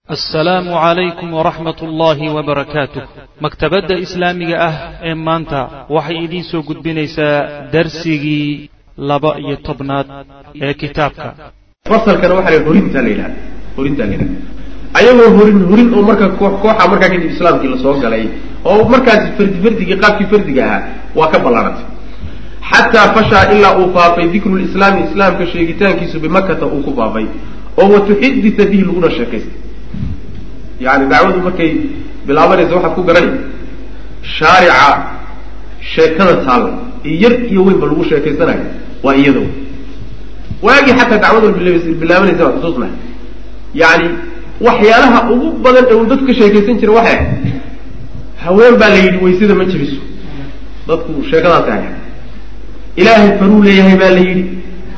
assalaamu calaykum waraxmat ullaahi wabarakaatuh maktabadda islaamiga ah ee maanta waxay idiin soo gudbinaysaa darsigii laba iyo tobnaad ee kitaabka fasalkana waxaa la horintaa la yidhahda horintaa la yidhahda ayagoo horin horin oo marka koox kooxa markaa kadib islaamkii lasoo galay oo markaasi fardi fardigii qaabkii fardiga ahaa waa ka ballaarantay xataa fashaa ilaa uu faafay dikru lislaami islaamka sheegitaankiisu bimakata uu ku faafay oo watuxidita bihi laguna sheekaystay yani dacwadu markay bilaabanaysa waxaad ku garanay shaarica sheekada taalla yar iyo weynba lagu sheekaysanayo waa iyado waagii xataa dacwada bilaabanaysa waa xusuusnahay yani waxyaalaha ugu badan ee uu dadku ka sheekaysan jira waxay ahayd haween baa la yidhi waysada ma jiriso dadku sheekadaasi haya ilaahay faruu leeyahay baa la yidhi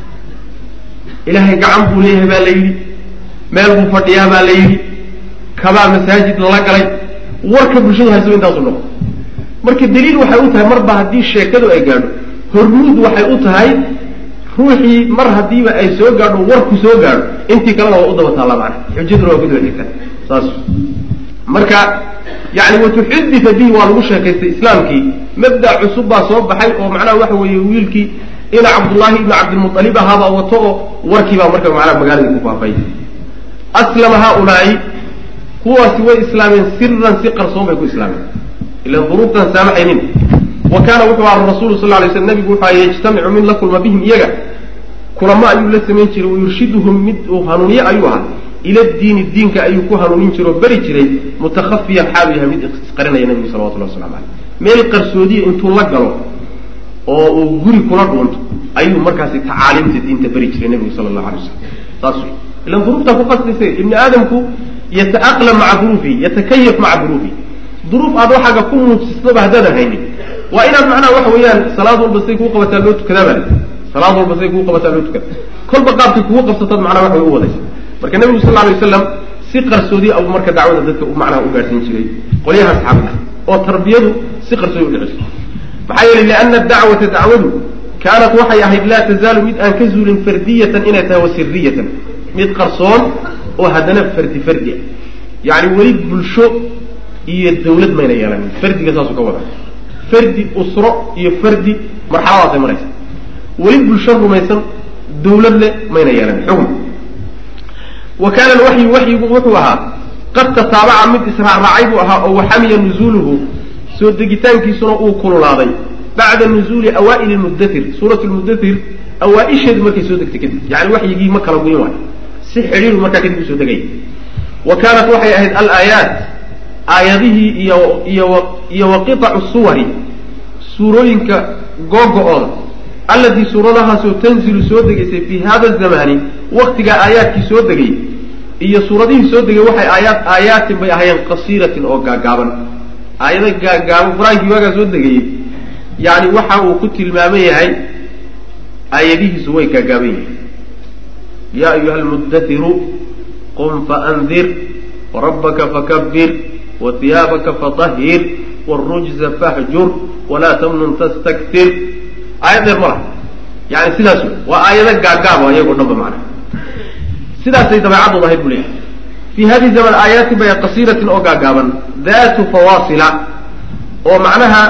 ilaahay gacan buu leeyahay baa la yidhi meel buu fadhiyaa baa la yidhi kabaa masaajid lala galay warka bulshadu hayso intaasu noqo marka daliil waxay u tahay marba haddii sheekadu ay gaadho hormuud waxay u tahay ruuxii mar haddiiba ay soo gaadho warku soo gaadho intii kalena waa u daba taalla macana xujaduna waa ku daba xigtaa saas marka yani watuxudita bihi waa lagu sheekaystay islaamkii mabda cusub baa soo baxay oo macnaha waxa weeye wiilkii ina cabdullaahi ibnu cabdilmualib ahaabaa wato oo warkii baa marka macnaha magaaladii ku faafay aslama haaulaai kuwaasi way islaameen siran si qarsoon bay ku islaameen ilan duruuftan saamaxaynin wa kaana wuxuu aha rasulu sal lay sl nabigu wuxuu aha yajtamicu mid la kulma bihim iyaga kulamo ayuu la samayn jiray wayurshiduhum mid uu hanuuniye ayuu ahaa ila diini diinka ayuu ku hanuunin jiray oo beri jiray mutakhafiyan xaalu yahay mid isqarinaya nabigu salawatullah waslamu aleyh meel qarsoodiya intuu la galo oo uu guri kula dhuunto ayuu markaasi tacaaliimta diinta beri jiray nabigu sala allahu alay wasalam saas wey ilan duruuftaa ku qasdaysa ibni aadamku yataaqlam maca duruufihi yatakayaf maca duruufihi duruuf aad waxaaga ku muujisnaba haddaadan haynin waa inaad macnaha waxa weeyaan salaad walba say kuu qabataa loo tukadaa baa salaad walba say kuu qabataa loo tukada kolba qaabkay kugu qabsataad macnaha wax way u wadaysa marka nebigu sal alay wasalam si qarsoodi abuu marka dacwada dadka macnaha u gaadhsiin jiray qolyaha asxaabta oo tarbiyadu si qarsoodi udhiciso maxaa yeelay liana dacwata dacwadu kaanat waxay ahayd laa tazaalu mid aan ka zuulin fardiyatan inay tahay wa siriyatan mid qarsoon oo haddana fardi fardi ah yani weli bulsho iyo dawlad mayna yeelanin fardiga saasuu ka wada fardi usro iyo fardi marxaladaasay maraysa weli bulsho rumaysan dawlad le mayna yeelanin xukm wa kaana alwaxyu waxyigu wuxuu ahaa qad tataabaca mid israacraacay buu ahaa oo waxamiya nuzuuluhu soo degitaankiisuna uu kululaaday bacda nuzuuli awaa'ili lmudathir suurat lmudathir awaa-isheedu markay soo degtay kadib yani waxyigii ma kala guyin waayo si xidhiiru markaa kadib usoo degay wa kaanat waxay ahayd alaayaat aayadihii iyo iyo iyo wa qiطacu suwari suurooyinka googo-ooda allatii suuradahaasoo tanzilu soo degaysay fi hada zamani waktigaa aayaadkii soo degay iyo suuradihii soo degay waxay aayaat aayaatin bay ahaayeen qasiiratin oo gaagaaban aayado gaagaaban qur-aankii waagaa soo degayey yani waxa uu ku tilmaaman yahay aayadihiisu way gaagaaban yihiin ya ayuha almuddatiru qum faandir warabbaka fakabir wahiyaabaka fatahhir wاrujza fahjur walaa tamnun tastaktir aayad dheer ma laha yani sidaas wey waa aayado gaagaaba ayagoo dhan ba macana sidaasay dabeecadooda ahayd bu leeyahay fi hadihi zaman aayaatin bay qasiiratin oo gaagaaban datu fawaasila oo macnaha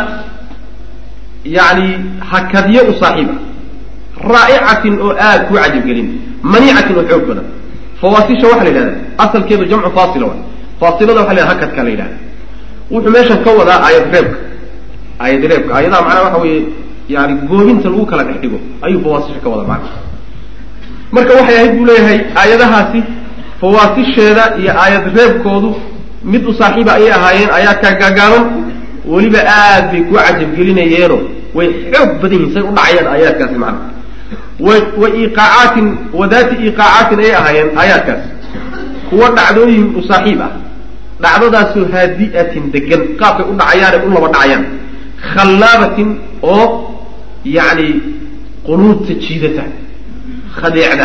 yani hakadyo u saaxiiba raa'icatin oo aada ku cajabgelin maniicatin oo xoog badan fawaasisha waxaa la yidhahda asalkeedu jamcu faasila waay faasilada waxa la yhahda hakadka la yidhahda wuxuu meeshan ka wadaa aayad reebka aayad reebka aayadaha macnaha waxa weeye yani goohinta lagu kala dhex dhigo ayuu fawaasisha ka wadaa macna marka waxay ahayd buu leeyahay aayadahaasi fawaasisheeda iyo aayad reebkoodu mid u saaxiiba ayay ahaayeen aayaadkaa gaagaaban weliba aad bay ku cajabgelinayeeno way xoog badan yihin say u dhacayaan aayaadkaasi macna wa iqaacaatin wadaati iqaacaatin ayay ahaayeen aayaadkaas kuwa dhacdooyin u saaxiib ah dhacdadaasoo haadi'atin degan qaabkay u dhacayaane u laba dhacayaan khallaabatin oo yacni qunuudta jiidata khadeecda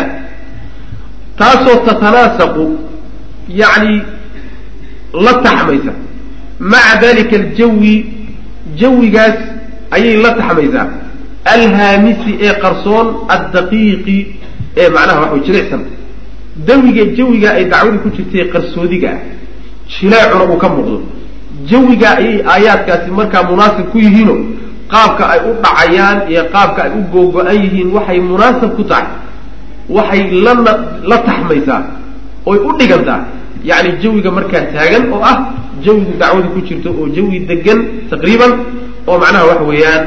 taasoo tatanaasaqu yacni la taxmaysa maca dalika aljawi jawigaas ayay la taxmaysaa alhaamisi ee qarsoon addaqiiqi ee macnaha waxa way jilicsan dawiga jawiga ay dacwadu ku jirtay qarsoodiga ah jilaacuna uu ka muuqdo jawiga ayay aayaadkaasi markaa munaasib ku yihiino qaabka ay u dhacayaan iyo qaabka ay u googo-an yihiin waxay munaasab ku tahay waxay lana la taxmaysaa oy u dhigantaa yacni jawiga markaa taagan oo ah jawigu dacwadu ku jirto oo jawi degan taqriiban oo macnaha waxa weeyaan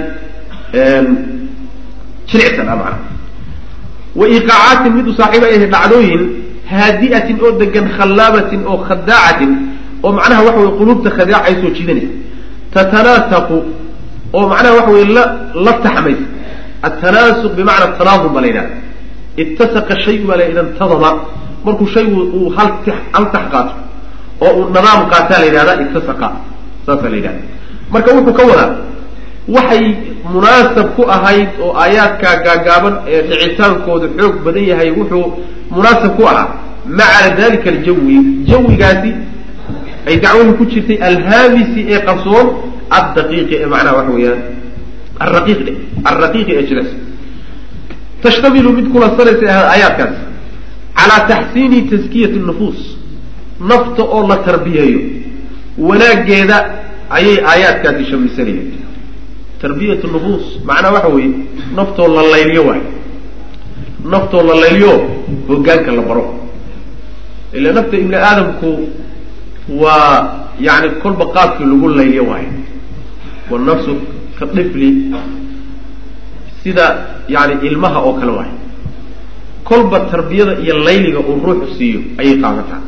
jilicsan ah macnaha wa iqaacaatin mid u saaxiib ay ahay dhacdooyin haadi'atin oo degan khallaabatin oo khadaacatin oo macnaha waxa weye quluubta khadaac ay soo jiidanaysa tatanaasaqu oo macnaha waxa weye la la taxmaysa atanaasuq bimacna tanaadum baa la yidhahda ittasaqa shayu baa la ida intadama markuu shaygu uu hal hal tax qaato oo uu nadaam qaataa la yidhahda ittasaqa saasaa la yidhahda marka wuxuu ka wadaa waxay munaasab ku ahayd oo aayaadkaa gaagaaban ee dhicitaankooda xoog badan yahay wuxuu munaasab ku ahaa maca dalika aljawi jawigaasi ay dacwadu ku jirtay alhaamisi ee qarsoon addaqiiqi ee macnaha waxa weeyaan alraqiiq dhe alraqiiqi ee jilas tashtamilu mid kulansanaysa aayaadkaasi calaa taxsiini taskiyati nufuus nafta oo la tarbiyeeyo wanaaggeeda ayay aayaadkaasi shamisanayeen tarbiyat nufuus macnaa waxa weeye naftoo la layliyo waayo naftoo la layliyo hoggaanka la baro ila nafta ibni aadamku waa yani kolba qaabkii lagu layliyo waayo wanafsu ka dhifli sida yani ilmaha oo kale waayo kolba tarbiyada iyo layliga uu ruuxu siiyo ayay qaadataa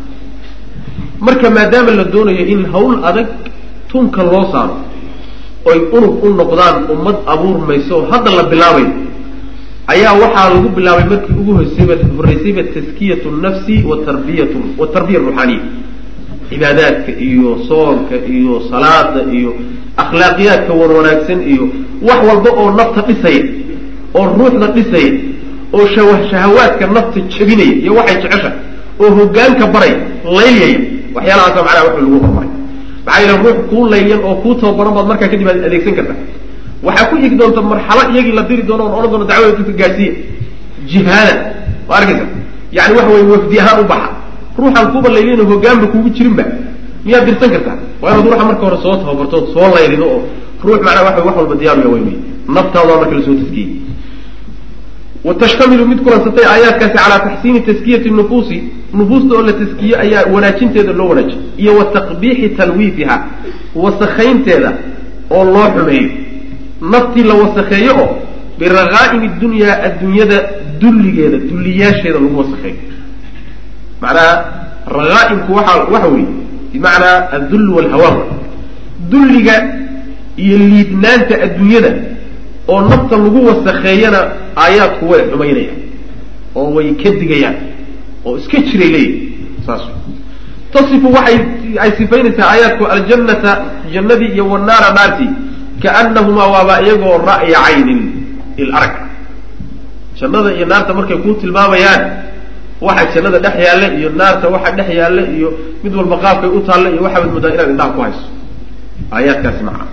marka maadaama la doonayo in hawl adag tunka loo saaro oy unug u noqdaan ummad abuurmayso oo hadda la bilaabayo ayaa waxaa lagu bilaabay markii ugu horeysayba horreysayba taskiyatu nafsi wa tarbiyatu watarbiya ruuxaaniya cibaadaadka iyo soonka iyo salaada iyo akhlaaqiyaadka wan wanaagsan iyo wax walba oo nafta dhisaya oo ruuxda dhisaya oo shawa shahawaadka nafta jabinaya iyo waxay jecesha oo hogaanka baraya laylyaya waxyaalahaasa macnaha wax lagu horumaray maxaa yeele ruux kuu layliyan oo kuu tababaran baad markaa kadib aad adeegsan karta waxaa ku igi doonta marxalo iyagii la diri doono on odhan doono dacwada dadka gaadhsiiya jihaada waa arkaysa yani waxa weye wafdi ahaan u baxa ruuxaan kuba layliyan hogaanba kuugu jirinba miyaad dirsan kartaa waa inaad ruuxa marka hore soo tababarto soo laylido oo ruux macnaa waa wax walba diyaaruya way wey naftaada marka lasoo taskiyey watashtamilu mid kulansatay aayaadkaasi calaa taxsiini taskiyati nufuusi nufuusta oo la taskiye ayaa wanaajinteeda loo wanaajiy iyo wa taqbiixi talwiifiha wasakaynteeda oo loo xumeeyo naftii la wasakheeyo oo biraqaa'imi dunyaa adduunyada dulligeeda dulliyaasheeda lagu wasakheeyo macnaha raqaa'imku waxa waxa weeye bimacnaa addull walhawaan dulliga iyo liidnaanta adduunyada oo nafta lagu wasakheeyana aayaadku way xumaynayaan oo way ka digayaan oo iska jiray leeyihi saas tasifu waxay ay sifaynaysaa aayaadku aljannata jannadii iyo wanaara naartii kaanahumaa waaba iyagoo ra'ya caynin il arag jannada iyo naarta markay kuu tilmaamayaan waxa jannada dhex yaalla iyo naarta waxa dhex yaalla iyo mid walba qaabkay u taalla iyo waxaad moodaa inaad indhaha ku hayso aayaadkaasi macna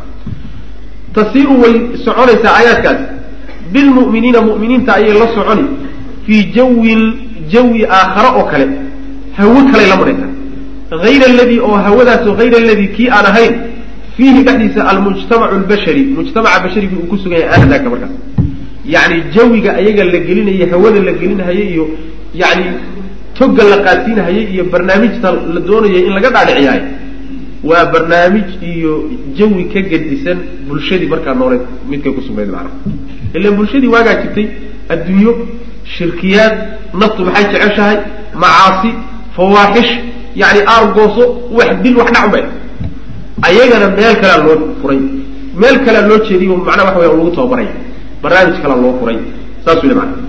tasiiru way soconaysaa aayaadkaasi bilmu'miniina mu'miniinta ayay la soconi fii jawin jawi aakhare oo kale hawo kaley la maraysaa hayra aladii oo hawadaasoo hayra aladii kii aan ahayn fiihi dhexdiisa almujtamacu lbashari mujtamaca basharigii uu ku sugan yahay aadaaka markaas yacni jawiga ayaga la gelinaya hawada la gelinahaya iyo yani toga la qaadsiinahaya iyo barnaamijta la doonayo in laga dhaadhiciyaayo waa barnaamij iyo jawi ka gedisan bulshadii markaa nooleed midkay ku sugnayd macnaha ilan bulshadii waagaa jirtay adduunyo shirkiyaad naftu maxay jeceshahay macaasi fawaaxish yani aargooso wax dil wax dhacbay ayagana meel kalea loo furay meel kalea loo jeediyo macnaha waxa weya lagu tababaraya barnaamij kalea loo furay saas weli maana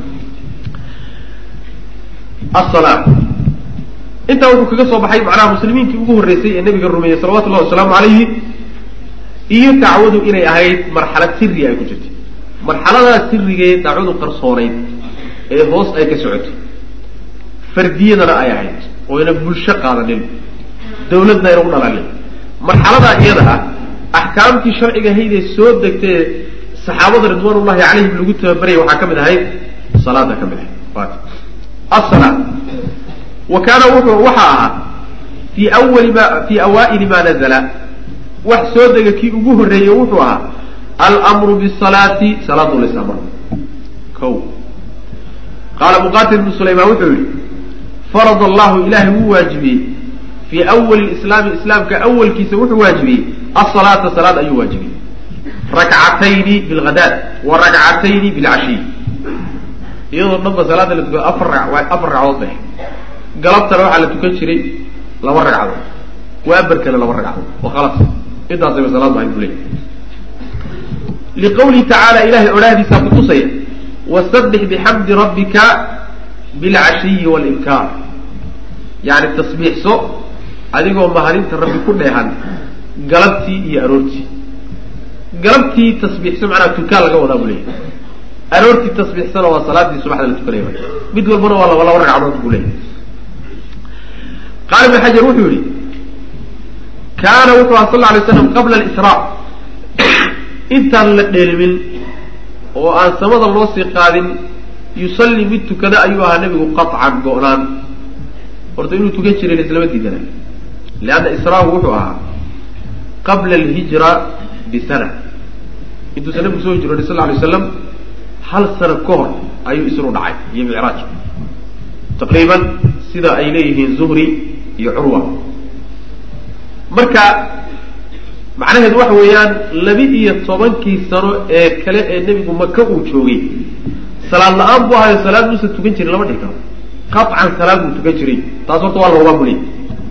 asala intaa wuxuu kaga soo baxay macnaha muslimiinkii ugu horreysay ee nabiga rumeeyey salawatu llahi wasalaamu calayhi iyo dacwadu inay ahayd marxalad siri ay ku jirtay marxaladaas sirigee dacwadu qarsoonayd ee hoos ay ka socotay fardiyadana ay ahayd oyna bulsho qaadanin dawladna ayna u dhalalin marxaladaa iyada ah axkaamtii sharciga haydee soo degtee saxaabada ridwaanullahi calayhim lagu tababarayay waxaa ka mid ahayd salaada ka mid ahayd asala wa kaana wuxuu waxaa ahaa fii awali ma fii awaa'ili ma nazala wax soo dega kii ugu horreeyey wuxuu ahaa almru bisalaati salaadu lisamr ko qaala muqatil bnu sulaymaan wuxuu yihi farad allahu ilahay wuu waajibiyey fii awali islaami islaamka awalkiisa wuxuu waajibiyey asalaata salaad ayuu waajibiyey rakcatayni bilghadaad wa rakcatayni bilcashiy iyadoo dhanba salaada la tukado afar afar ragcadood bay galabtana waxaa la tukan jiray laba ragcadood waabarkana laba ragcadood wa khalas intaasayba salaad bahay buu leey liqawlihi tacaala ilahay odhaahdiisaa kutusaya wasabix bixamdi rabbika bilcashiyi walibkaar yani tasbiixso adigoo mahadinta rabbi ku dheehan galabtii iyo aroortii galabtii tasbiixso macnaha tukaan laga wadaa buu leeyahy aroortii tasbiixsana waa salaadii subaxda la tukanaya mid walbana waa laba laba ragcadood buu leeyahy qaala ibn xajar wuxuu yihi kaana wuxuu aha sal lla alay slam qabla alisraa intaan la dheelimin oo aan samada loo sii qaadin yusalli mid tukada ayuu ahaa nebigu qaطcan go-naan horta inuu tukan jiray laislama diidana leanna israagu wuxuu ahaa qabla alhijra bisana intuusan nabigu soo hijrooday sal lay slam hal sano ka hor ayuu isru dhacay iyo micraaj taqriiban sida ay leeyihiin zuhri iyo curwa marka macnaheedu waxa weeyaan laba iyo tobankii sano ee kale ee nebigu maka uu joogay salaad la-aan buu ahayo salaad muusan tukan jirin lama dhihi karo qaطcan salaad buu tukan jiray taas horta waa loogaa buliy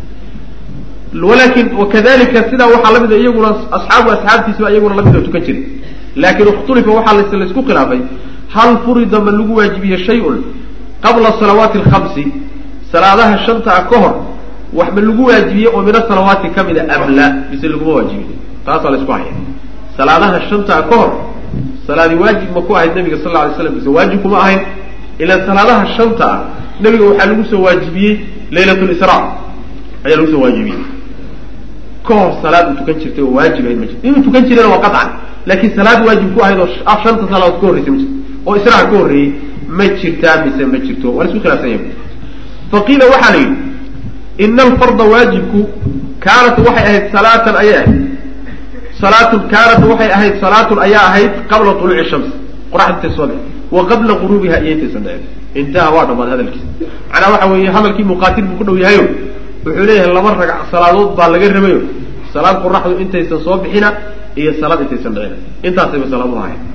walakin wakadalika sidaa waxaa lamida iyaguna asxaabu asxaabtiisiba iyaguna lamid oo tukan jiray laakin ikhtulifa waxaa laisku khilaafay hal furida ma lagu waajibiye shay-un qabla salawaati alkhamsi salaadaha shanta ah ka hor wax ma lagu waajibiyey oo min asalawaati kamida am la mise laguma waajibiy taasaa la isku haya salaadaha shantaa ka hor salaadi waajib ma ku ahayd nabiga sal la alay slam mise waajib kuma ahayn ilaan salaadaha shanta ah nabiga waxaa lagu soo waajibiyey laylat lisra ayaa lagu soo waajibiyey ka hor salaad uu tukan jirtay oo waajib ahayd ma jirto inuu tukan jirana waa qaطcan laakiin salaad waajib ku ahayd oo shanta salaadood ka horreysay ma jirto oo israha ka horreeyey ma jirtaa mise ma jirto waa la isku khilaafsan yahay faqiila waxaa la yidhi ina alfarda waajibku kaanat waxay ahayd salaatan ayay ahayd salaatun kaanat waxay ahayd salaatun ayaa ahayd qabla tuluuci shams qoraxda intay soo bixi wa qabla guruubiha iyo intaysan dhicin intaha waa dhammaad hadalkiisa macnaa waxa weeye hadalkii muqaatil buu ku dhow yahayo wuxuu leeyahay laba ragc salaadood baa laga rabayo salaad qoraxdu intaysan soo bixina iyo salaad intaysan dhicina intaasayba salaad u ahayd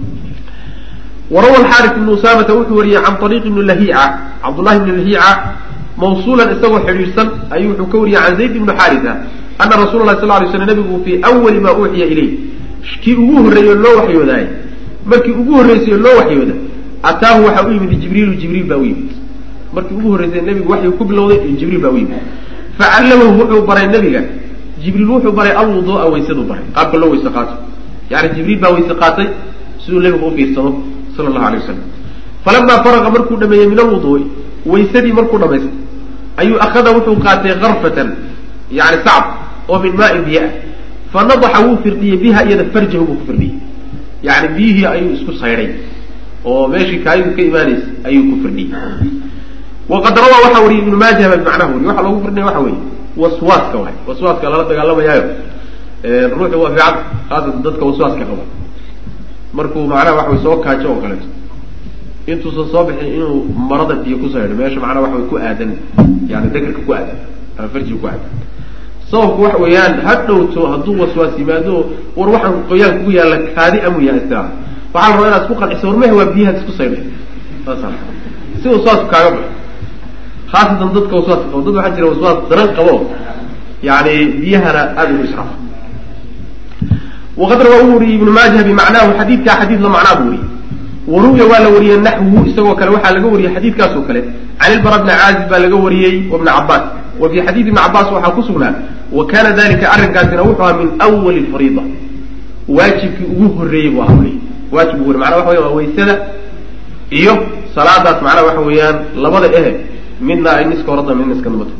warawa alxaaris ibnu usaamata wuxuu wariyey can ariiq ibni lahiica cabdullahi ibni lahiica mawsuulan isagoo xidhiidhsan ayuu wuxuu ka wariyey can zayd ibni xaarisa ana rasula lah sal lay slam nabigu fii awali maa uuxiya ilayh kii ugu horreeyey oo loo waxyoodaay markii ugu horreysay oo loo waxyooda ataahu waxaa u yimid jibriilu jibriil baa u yimid markii ugu horreysay nebigu waxyu ku bilowday jibriil baa u yimid facallamahu wuxuu baray nebiga jibriil wuxuu baray alwuduu'a waysaduu baray qaabka loo weyse qaato yani jibriil baa weyse qaatay siduu nebigu ufiirsado sala allahu alay wasalam falamaa faraqa markuu dhameeyey min alwuduu'i waysadii markuu dhamaystay ayuu akhada wuxuu qaatay karfatan yani sacb oo min maain biyo ah fa nadaxa wuu firdhiyey biha iyada farjahu buu ku firdhiyey yani biyihii ayuu isku saydhay oo meeshii kaayadu ka imaanaysa ayuu ku firdhiyey waqad rawaa waxaa wariyay ibnu maaja baa bimacnaha wariy waxa loogu firdhinaya waxa weeye waswaaska waay waswaaska lala dagaalamayaayo ruuxu waa fiican khaasatan dadka waswaaska qaba markuu macnaha waxa way soo kaajo oo kaleeto intuusan soo bixin inuu marada biyo ku saydho meesha macnaha waxa way ku aadan yani dekerka ku aadan ama farjiga ku aadan sababku waxa weeyaan ha dhowto hadduu waswaas yimaado war waxaan qoyaan kugu yaalla kaadi amu yahay istira waxaa la rabaa inaad isku qanciso war mehe waa biyahaad isku saydhay saasa si waswaasku kaaga baxo khaasatan dadka waswaaska qabo dad waxaa jira waswaas daran qabo yani biyahana aada ugu israafo waqad rawaa u wariyey ibnu maaja bimacnaahu xadiidkaa xadiid la macnaa buu wariyey waruwiya waa la wariyey naxwuhu isagoo kale waxaa laga wariyey xadiidkaas oo kale can ilbara bni caazib baa laga wariyey wabni cabaas wa fii xadiid ibni cabaas waxaa ku sugnaa wa kana dalika arrinkaasina wuxuu ahaa min awali fariida waajibkii ugu horreeyey buu ahaa weli waajib ugu horrey macnaa waxa weya waa waysada iyo salaadaas macnaha waxa weeyaan labada ehe midna ay niska horada midna iska dambata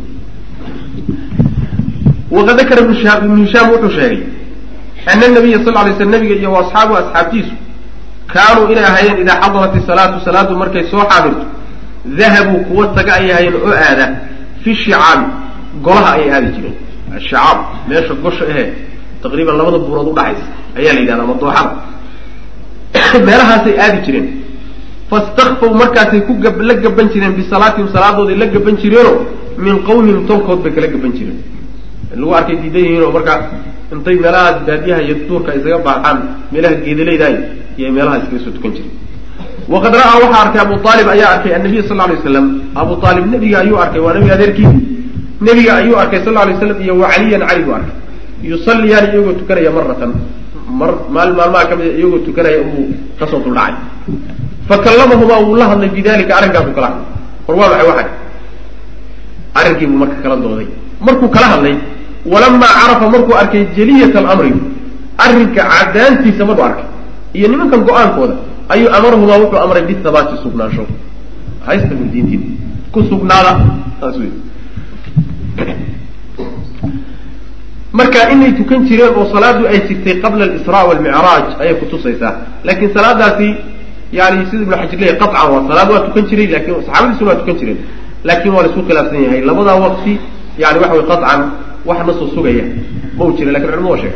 waqad dakara ibnu shihaab ibnu hishaam wuxuu sheegay ana nabiya sal lay sl nabiga iyo asxaabu asxaabtiisu kaanuu inay ahaayeen idaa xadarat isalaatu salaadu markay soo xaadirto dahabuu kuwa taga ay ahaayeen oo aada fi shicaabi golaha ayay aadi jireen ashicaab meesha gosha ahe taqriiban labada buurood udhaxaysa ayaa la yidhahda ama dooxada meelahaasay aadi jireen fastakfaw markaasay ku gab la gaban jireen bisalaatihim salaadooday la gaban jireenoo min qawmihim tolkood bay kala gaban jireen lagu arkay diidan yihiin oo marka intay meelahaas baadiyaha iyo duurka isaga baaxaan meelaha geedalaydaay iyo meelaha iskaga soo tukan jiray waqad ra'aa waxaa arkay abu aalib ayaa arkay annabiy sal lay waslam abu aalib nebiga ayuu arkay waa nabiga adeerkii nebiga ayuu arkay sal lay slam iyo wa caliyan cali buu arkay yusalliyaan iyagoo tukanaya maratan mar maali maalmaha ka mida iyagoo tukanaya uu kasoo duldhacay fakallamahumaa wuu la hadlay bidalika arrinkaasu kala hadlay war waa maxay waxay arrinkiibuu marka kala dooday markuu kala hadlay walamaa carafa markuu arkay jaliyat alamri arrinka cadaantiisa markuu arkay iyo nimankan go-aankooda ayuu amarahumaa wuxuu amray bithabaati sugnaansho haysta diintiin ku sugnaada saas wey marka inay tukan jireen oo salaadu ay jirtay qabla alisraa walmicraaj ayay kutusaysaa laakiin salaadaasi yani sida ibnu xajar leeyahy qacan waa salaad waa tukan jiray lakin saxaabadiisuna waa tukan jireen laakin waa la isku khilaafsan yahay labadaa waqti yani waxa way qacan wax nasoo sugaya ma u jira lakin culamada waa sheega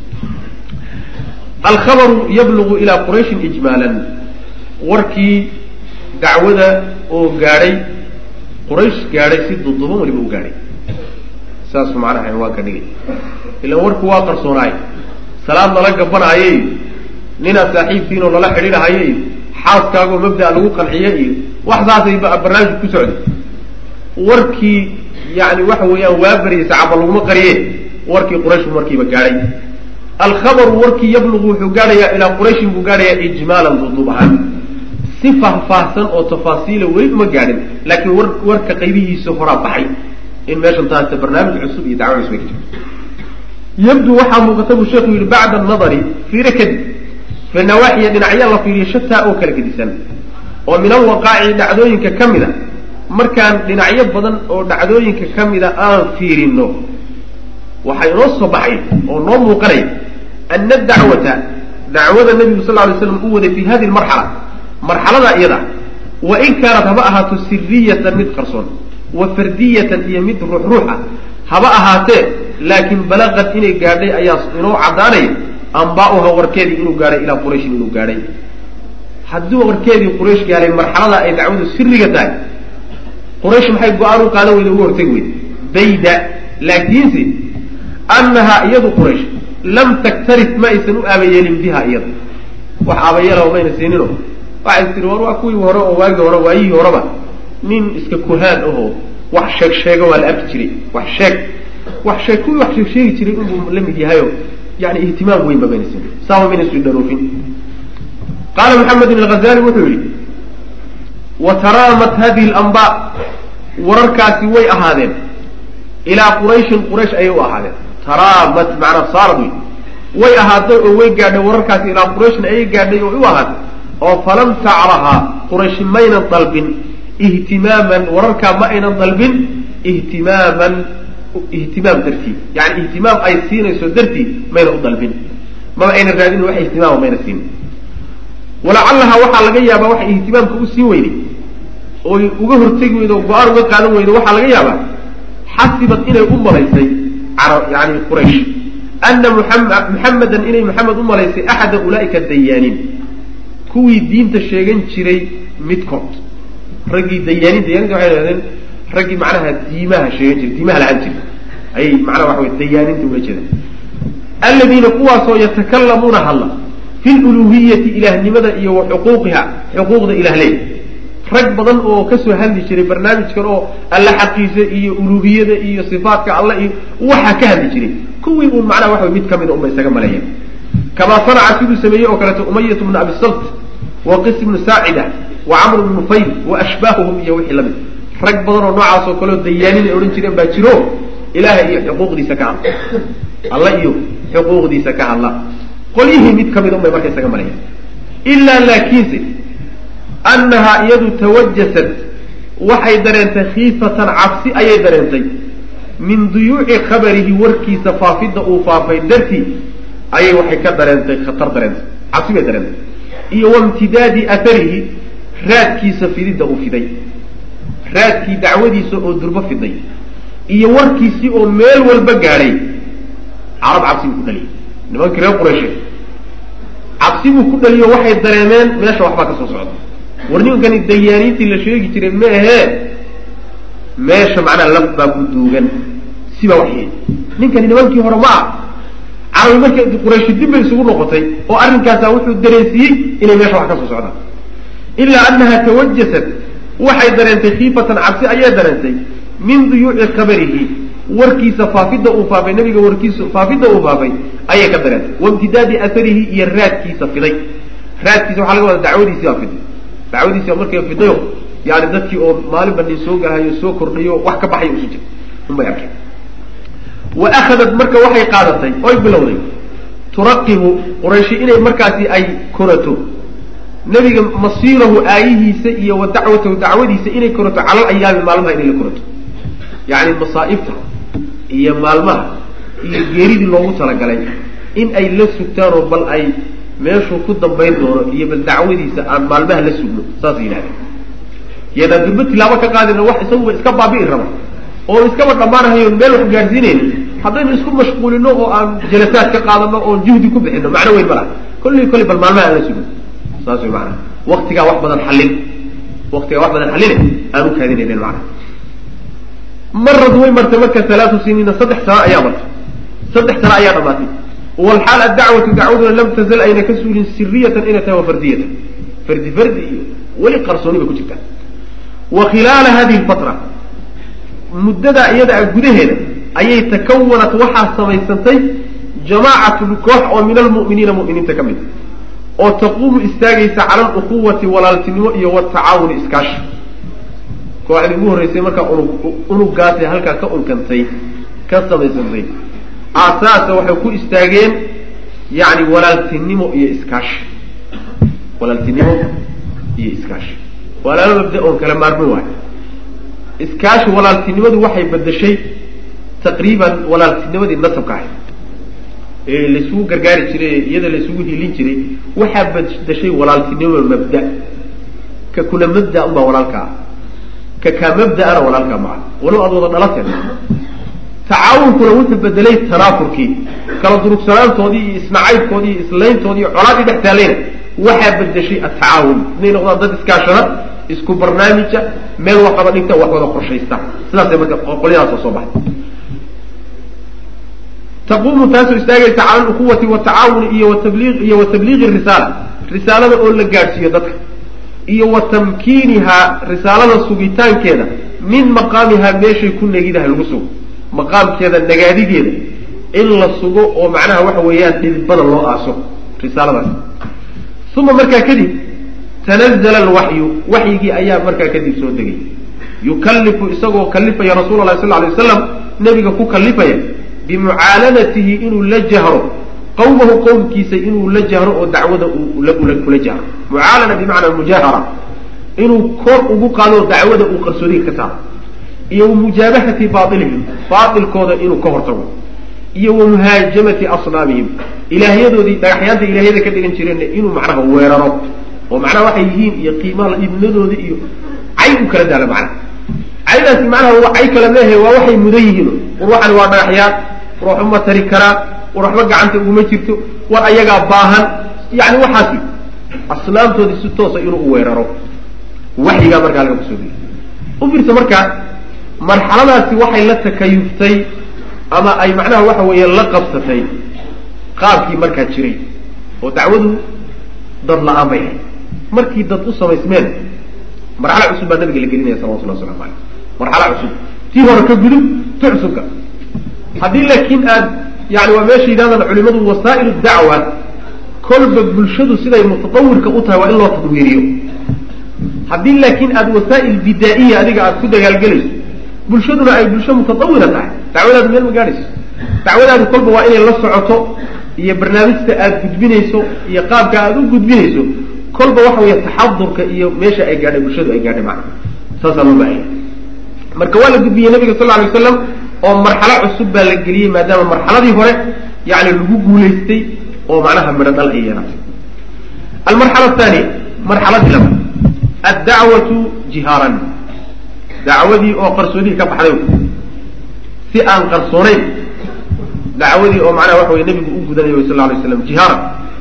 alkhabaru yablugu ilaa qurayshin ijmaalan warkii dacwada oo gaadhay quraysh gaadhay si duduban waliba u gaadhay saasuu macnaha cinwaanka dhigay ilan warku waa qarsoonaay salaad lala gabanaayo iyo ninaad saaxiibtiinoo lala xidhiidhahayo iyo xaaskaagoo mabda' lagu qanciye iyo wax saasay barnaamijku ku socday warkii yani waxa weeyaan waa baryay sacaba laguma qariye warkii qurayshbu markiiba gaadhay alkhabaru warkii yablugu wuxuu gaadhayaa ilaa qurayshin buu gaadhayaa ijmaalan duduub ahaan si faahfaahsan oo tafaasiila weli uma gaadhin laakiin war warka qaybihiisa horaa baxay in meeshan taasta barnaamij cusub iyo dacwo cusub ay ka jirto yabdu waxaa muuqata buu sheekhu yihi bacda anadari fiire kadib fi nawaaxiya dhinacya la fiiriyo shataa oo kala gedisan oo min alwaqaaci dhacdooyinka ka mid a markaan dhinacyo badan oo dhacdooyinka ka mida aan fiirino waxaa inoo soo baxay oo noo muuqanaya ana dacwata dacwada nabigu sal lay slam u waday fi hadihi lmarxala marxalada iyada wa in kaanat haba ahaato siriyatan mid qarsoon wa fardiyatan iyo mid ruux ruux ah haba ahaatee laakiin balaqad inay gaadhay ayaa inoo caddaanaya amba'uha warkeedii inuu gaadhay ilaa qurayshin inuu gaadhay haddii warkeedii quraysh gaadhay marxalada ay dacwadu siriga tahay quraysh maxay go-aan u qaadan weyda uga hortegi weyda bayda laakiinse annahaa iyadu quraysh lam taktarif ma aysan u aabayeelin biha iyada wax aabayeelaba mayna siinino waxay tiri war waa kuwii hore oo waagii hore waayihii horeba nin iska kuhaan ahoo wax sheeg sheega waa la arki jiray wax sheeg wax sheeg kuwii wax sheeg sheegi jiray inbuu la mid yahayo yani ihtimaam weynba mayna siin saaba mayna sii dharoofin qaala maxamed ibn alghazali wuxuu yihi wa taraamat hadihi lamba wararkaasi way ahaadeen ilaa qurayshin quraysh ayay u ahaadeen taraamat macnaa saarad wey way ahaaday oo way gaadhay wararkaasi ilaa qurayshin ayay gaadhay oo u ahaatay oo falam tacrahaa qurayshi maynan dalbin ihtimaaman wararkaa ma aynan dalbin ihtimaaman ihtimaam dartii yani ihtimaam ay siinayso dartii mayna u dalbin maba aynan raadin wax ihtimaama mayna siinin walacallaha waxaa laga yaabaa waxay ihtimaamka u siin weyday oy uga hortegi weydo o go-aan uga qaadan weydo waxaa laga yaabaa xasibad inay u malaysay yani quraysh ana muxamedan inay maxamed u malaysay axada ulaaika dayaaniin kuwii diinta sheegan jiray midkood raggii dayaaniin dayaninta waxay hahdeen raggii macnaha diimaha sheegan jiray diimaha lahaan jiray ayay macnaha waxa wey dayaaninta ula jeedaan aladiina kuwaasoo yatakalamuuna hadla fi luluhiyati ilaahnimada iyo wa xuquuqiha xuquuqda ilah leey rag badan oo kasoo hadli jiray barnaamijkan oo alla xaqiisa iyo uluhiyada iyo sifaatka alla iyo waxaa ka hadli jiray kuwii uun macnaha waxa mid kamida unba isaga maleeyeen kamaa sanaca siduu sameeyey oo kaleeto umayat bnu abi salt wa qis bnu saacida wa camr bnu nufayl wa ashbaahuhum iyo wixii lamid rag badan oo noocaas oo kaleo dayaanin ay odhan jireen baa jiro ilaha iyo xuquuqdiisa ka hadla alla iyo xuquuqdiisa ka hadla qolyihii mid kamida un bay marka isaga maleeyeen ilaa laakiinse annahaa iyadu tawajasat waxay dareentay khiifatan cabsi ayay dareentay min duyuuci khabarihi warkiisa faafidda uu faafay dartii ayay waxay ka dareentay khatar dareentay cabsi bay dareentay iyo waimtidaadi atharihi raadkiisa fididda uu fiday raadkii dacwadiisa oo durbo fiday iyo warkiisii oo meel walba gaadhay carab cabsi buu ku dhaliyay nimankii reer qurayshe cabsi buu ku dhaliyo waxay dareemeen meesha waxbaa ka soo socda war nimankani dayaaniintii la sheegi jiray ma ahee meesha macnaha laf baa ku duugan sibaa waxyeey ninkani nimankii hore ma ah carabi marka qurayshi dib bay isugu noqotay oo arrinkaasa wuxuu dareensiiyey inay meesha wax ka soo socdaan ilaa annaha tawajasat waxay dareentay khiifatan cabsi ayay dareentay min duyuuci khabarihi warkiisa faafidda uu faafay nabiga warkiisa faafidda uu faafay ayay ka dareentay waimtidaadi atharihi iyo raadkiisa fiday raadkiisa waxaa laga wadaa dacwadiisi baa fiday dacwadiisi baa markay fidayo yani dadkii oo maalinba nin soo galahayo soo kordhayo wax ka baxayo isu jir unbay arkeen wa akhadat marka waxay qaadatay oy bilowday turaqibu qurayshi inay markaasi ay korato nebiga masiirahu aayihiisa iyo wa dacwatahu dacwadiisa inay korato calal ayaami maalmaha inay la korato yacni masaa'ibta iyo maalmaha iyo geeridii loogu talagalay in ay la sugtaanoo bal ay meeshuu ku dambayn doono iyo bal dacwadiisa aan maalmaha la sugno saasay yidhahdeen yadaan durbo tilaabo ka qaadina wax isaguba iska baabi'i raba oo iskaba dhammaanahayo meel wax gaadhsiinayno haddaynu isku mashquulino oo aan jalasaad ka qaadano oon juhdi ku bixino macno weyn ma laha kolley kolley bal maalmaha aan la sugno saas way maanaa waktigaa wax badan xallin waktigaa wax badan xalline aan u kaadinaynen macana marad way martay marka halaatu siniina saddex sano ayaa martay saddex sano ayaa dhamaatay walxaal addacwatu dacwaduna lam tazal ayna ka suulin siriyatan inay tahay wa fardiyatan fardi fardi iyo weli qarsooni bay ku jirtaa wa khilaala hadihi lfatra muddadaa iyada a gudaheeda ayay takawanat waxaa samaysantay jamaacatun koox oo min almu'miniina mu'miniinta ka mid oo taquumu istaagaysa cala aluquwati walaaltinimo iyo watacaawuni iskaashi kooxdii ugu horreysay markaa unug unugaasay halkaa ka unkantay ka samaysantay aasaasa waxay ku istaageen yacni walaaltinimo iyo iskaashi walaaltinimo iyo iskaashi waa laba mabda oon kala maarmin waayo iskaashi walaaltinimadu waxay bedeshay taqriiban walaaltinimadii nasabka ahayd ee laysugu gargaari jiray ee iyada laysugu hilin jiray waxaa bedeshay walaaltinimo mabda ka kula mabda unbaa walaalka ah ka kaa mabda-ana walaalkaa maca walow aad wada dhalateen tacaawunkuna wuxuu bedelay tanaafurkii kala durugsanaantoodii iyo isnacaybkoodii iyo islayntoodii iyo colaadii dhex taalayna waxaa bedeshay atacaawun inay noqdaan dad iskaashada isku barnaamija meel wax qaba dhigta wax wada qorshaysta sidaasay marka qolyadaasoo soo baxay taquumu taasoo istaagaysa cala aluquwati watacaawuni iyo watabli iyo wa tabliiqi risaala risaalada oo la gaadhsiiyo dadka iyo wa tamkiinihaa risaalada sugitaankeeda min maqaamihaa meeshay ku negidahay lagu sugo maqaamkeeda nagaadigeeda in la sugo oo macnaha waxa weeyaan dhidibada loo aaso risaaladaas uma markaa kadib tanazla alwaxyu waxyigii ayaa markaa kadib soo degay yukallifu isagoo kalifaya rasuula lahi sal lay waslam nebiga ku kalifaya bimucaalanatihi inuu la jahro qawmahu qowmkiisa inuu la jahro oo dacwada kula jahro mucaalana bimacnaa mujaahara inuu kor ugu qaado dacwada uu qarsoodiga ka saaro iyo wamujaabahati baailihim baailkooda inuu ka hortago iyo wamuhaajamati asnaamihim ilaahyadoodii dhagaxyaanta ilahyada ka dhigan jireenna inuu macnaha weeraro oo macnaha waxay yihiin iyo qiimaha idnadooda iyo cay u kala daala macnaha caydaasi macnaha waa cay kala meehe waa waxay mudan yihiin war waxani waa dhagaxyaan war waxba ma tari karaa war waxba gacanta uguma jirto war ayagaa baahan yani waxaasi asnaamtoodii si toosa inuu u weeraro waxyigaa markaa laga kusoo degay u fiirsa marka marxaladaasi waxay la takayuftay ama ay macnaha waxa weeye la qabsatay qaabkii markaa jiray oo dacwadu dad la-aan bay ahayd markii dad u samaysmeen marxalo cusub baa nabiga la gelinaya salawatullah waslamu aleyh marxalo cusub tii hore ka gudub ti cusubka haddii laakiin aad yani waa meesha yidhahdaan culimadu wasaa'il dacwa kolba bulshadu siday mutatawirka u tahay waa in loo tadwiiriyo haddii laakiin aada wasaa'il bidaa'iya adiga aada ku dagaalgelayso bulshaduna ay bulsho mutatawira tahay dacwadaadu meel ma gaadhayso dacwadaadu kolba waa inay la socoto iyo barnaamijta aada gudbinayso iyo qaabka aada u gudbinayso kolba waxa weeye taxadurka iyo meesha ay gaadhay bulshadu ay gaadhay macna saasaa loo baahaya marka waa la gudbiyey nabiga sal lla alay waslam oo marxalo cusub baa la geliyey maadaama marxaladii hore yani lagu guulaystay oo macnaha midho dhal ay yeelatay almarxala athaniya marxaladii labaad addacwatu jihaaran dacwadii oo qarsoodihii ka baxday si aan qarsoonayn dacwadii oo macnaha waxa wey nebigu u gudanayo sal lla alay slam jihaaran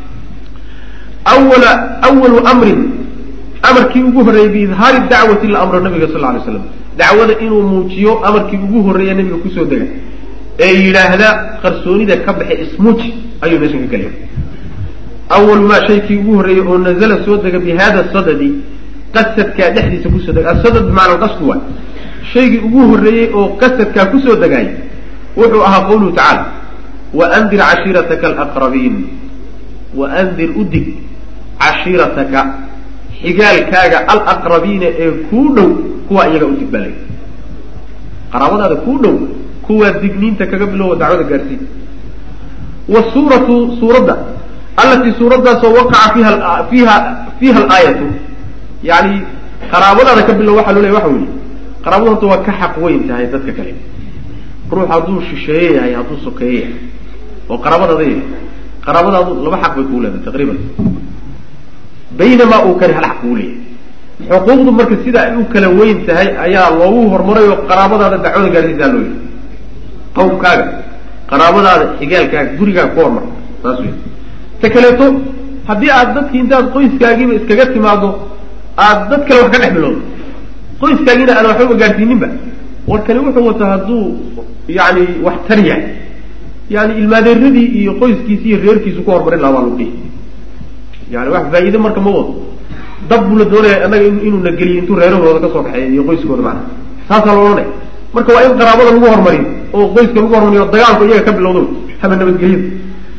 awala awalu amrin amarkii ugu horreeyey biidhaari dacwati la amro nabiga sal lla alay slam dacwada inuu muujiyo amarkii ugu horreeya nabiga kusoo dega ee yidhaahda qarsoonida ka baxe ismuuji ayuu meeshan ka gelaya awalu maa shaykii ugu horreeyey oo nazala soo dega bi hada sadadi qasadkaa dhexdiisa kusoo dega asadad bimacna qasdu waay shaygii ugu horreeyey oo qasadkaa kusoo degaay wuxuu ahaa qawluhu tacaala waandir cashiirataka alaqrabiin waandir udig cashiirataka xigaalkaaga alaqrabiina ee kuu dhow kuwaa iyaga udig baa lay qaraabadaada kuu dhow kuwaa digniinta kaga bilowa dacwada gaarsiin wasuuratu suuradda allatii suuraddaasoo waqaca fiiha fiiha fiiha alaayatu yani qaraabadaada ka bilow waxaa loo leeya waxa weeye qaraabadu horta waa ka xaq weyn tahay dadka kale ruux hadduu shisheeye yahay hadduu sokeeye yahay oo qaraabadaada yahay qaraabadaadu laba xaq bay kuu leedahay taqriiban baynamaa uu kani hal xaq kuu leeyahay xuquuqdu marka sida ay u kala weyn tahay ayaa loogu horumaray oo qaraabadaada dacwada gaarsiisaa loo yihi qawmkaaga qaraabadaada xigaalkaaga gurigaaga ku hormar saas wey ta kaleeto haddii aad dadki intaad qoyskaagiiba iskaga timaado aad dad kale wax ka dhex bilowdo qoyskaagiina aan waxbaba gaarsiininba war kani wuxuu wataa hadduu yani wax tar yahay yani ilmaadeeradii iyo qoyskiisi iyo reerkiisu ku hormarin lahaa baa lagu dhihi yani wax faa-iide marka ma wado dab buu la doonaya annaga inuu na geliyo intuu reerahooda kasoo kaxeeyo iyo qoyskooda macana saasaa la odhanaya marka waa in qaraabada lagu hormariyo oo qoyska lagu hormariyo o dagaalku iyaga ka bilowdo haba nabadgelyada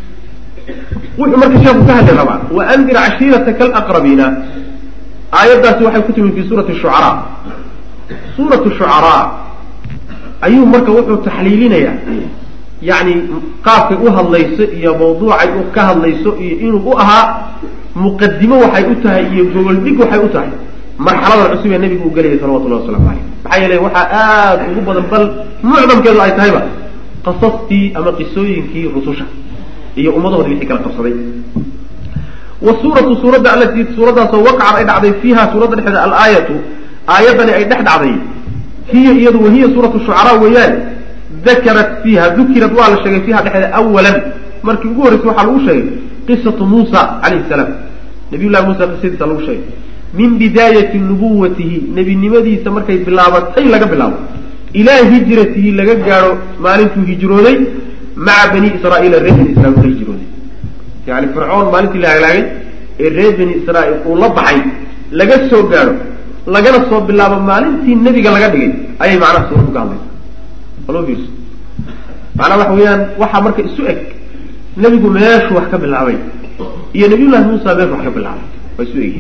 wuxuu marka sheeku ka hadli rabaa waandir cashiirataka alaqrabiina aayaddaasi waxay ku timi fi suurati shucaraa suuratu shucaraa ayuu marka wuxuu taxliilinayaa yani qaabkay u hadlayso iyo mawduucay u ka hadlayso iyo inuu u ahaa muqadimo waxay u tahay iyo gogol dhig waxay u tahay marxaladan cusub ee nabigu uu gelayay salawatullahi waslamu caleyh maxaa yeelay waxaa aada ugu badan bal mucdamkeedu ay tahayba qasastii ama qisooyinkii rususha iyo ummadahoodi wixii kala qabsaday wasuuratu suuradda alatii suuraddaasoo waqacad ay dhacday fiiha suuradda dhexeeda alaayatu aayaddani ay dhex dhacday hiya iyadu wahiya suuratu shucaraa weeyaan dakarat fiiha dukirad waa la sheegay fiiha dhexeeda awalan markii ugu horreysay waxaa lagu sheegay qisatu muusa calayhi salaam nabiy llahi muusa qisadiisa lagu sheegay min bidaayati nubuwatihi nebinimadiisa markay bilaabatay laga bilaabo ilaa hijratihi laga gaadho maalintuu hijrooday maca bani israaiila reer bani israiil la hijrooday yani fircoon maalintii la halaagay ee reer bani israaiil uu la baxay laga soo gaadho lagana soo bilaabo maalintii nebiga laga dhigay ayay macnaha suuraddu ka hadlaysa aloo fiirso macnaha waxa weeyaan waxaa marka isu eg nebigu meeshuu wax ka bilaabay iyo nabiyullahi muusa meeshuu wax ka bilaabay waa isu egyihin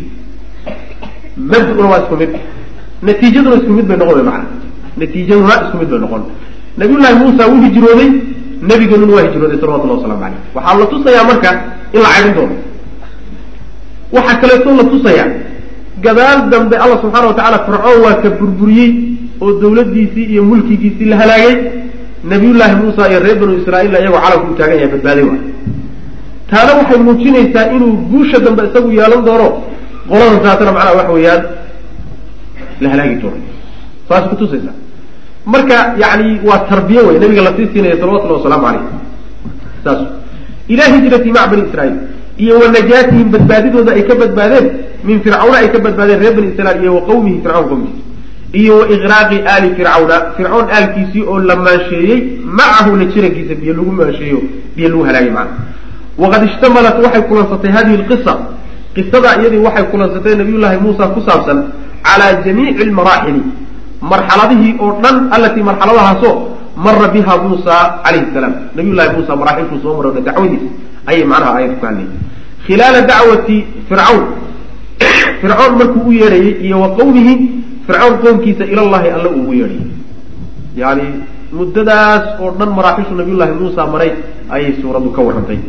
mabduna waa isku mid natiijaduna isku mid bay noqon way macana natiijaduna isku mid bay noqon nabiyullahi muusa wuu hijrooday nebiganuna waa hijrooday salawatullahi waslamu caleyh waxaa la tusayaa marka in la caydhin doono waxaa kaleeto la tusayaa gadaal dambe allah subxaana watacala fircoon waa ka burburiyey oo dawladdiisii iyo mulkigiisii la halaagay nabiyullaahi muusa iyo reer banu israaiil iyagoo calanku u taagan yahay badbaaday waay taana waxay muujinaysaa inuu guusha dambe isagu yeelan doono qoladan taasana macnaha waxa weeyaan la halaagi doono saas kutusaysa marka yani waa tarbiye wey nabiga lasii siinaya salawatullahi wasalaamu caleyh saas ilaa hijrati maca bani israiil iyo wa najaatihim badbaadidooda ay ka badbaadeen min fircawna ay ka badbaadeen reer bani israiil iyo wa qawmihi fircawn qowmkiisa iyo wa iqraaqi aali fircawna fircoon aalkiisii oo la maansheeyey macahu la jirankiisa biyo lagu maansheeyo biyo lagu halaagay macana waqad ishtamalat waxay kulansatay hadihi lqisa qisadaa iyadii waxay kulansatay nabiyullaahi muusa ku saabsan calaa jamiici lmaraaxili marxaladihii oo dhan allatii marxaladahaasoo mara biha muusa calayhi salaam nabiyullahi muusa maraaxilkuu soo maro dacwadiisa ayay macnaha aayadku ka hadlayay khilaala dacwati fircawn fircoon markuu u yeedhayey iyo wa qowmihi fircoon qowmkiisa ilallahi alla uu ugu yeedhayay yani muddadaas oo dhan maraaxishu nabiyullahi muusa maray ayay suuraddu ka warrantay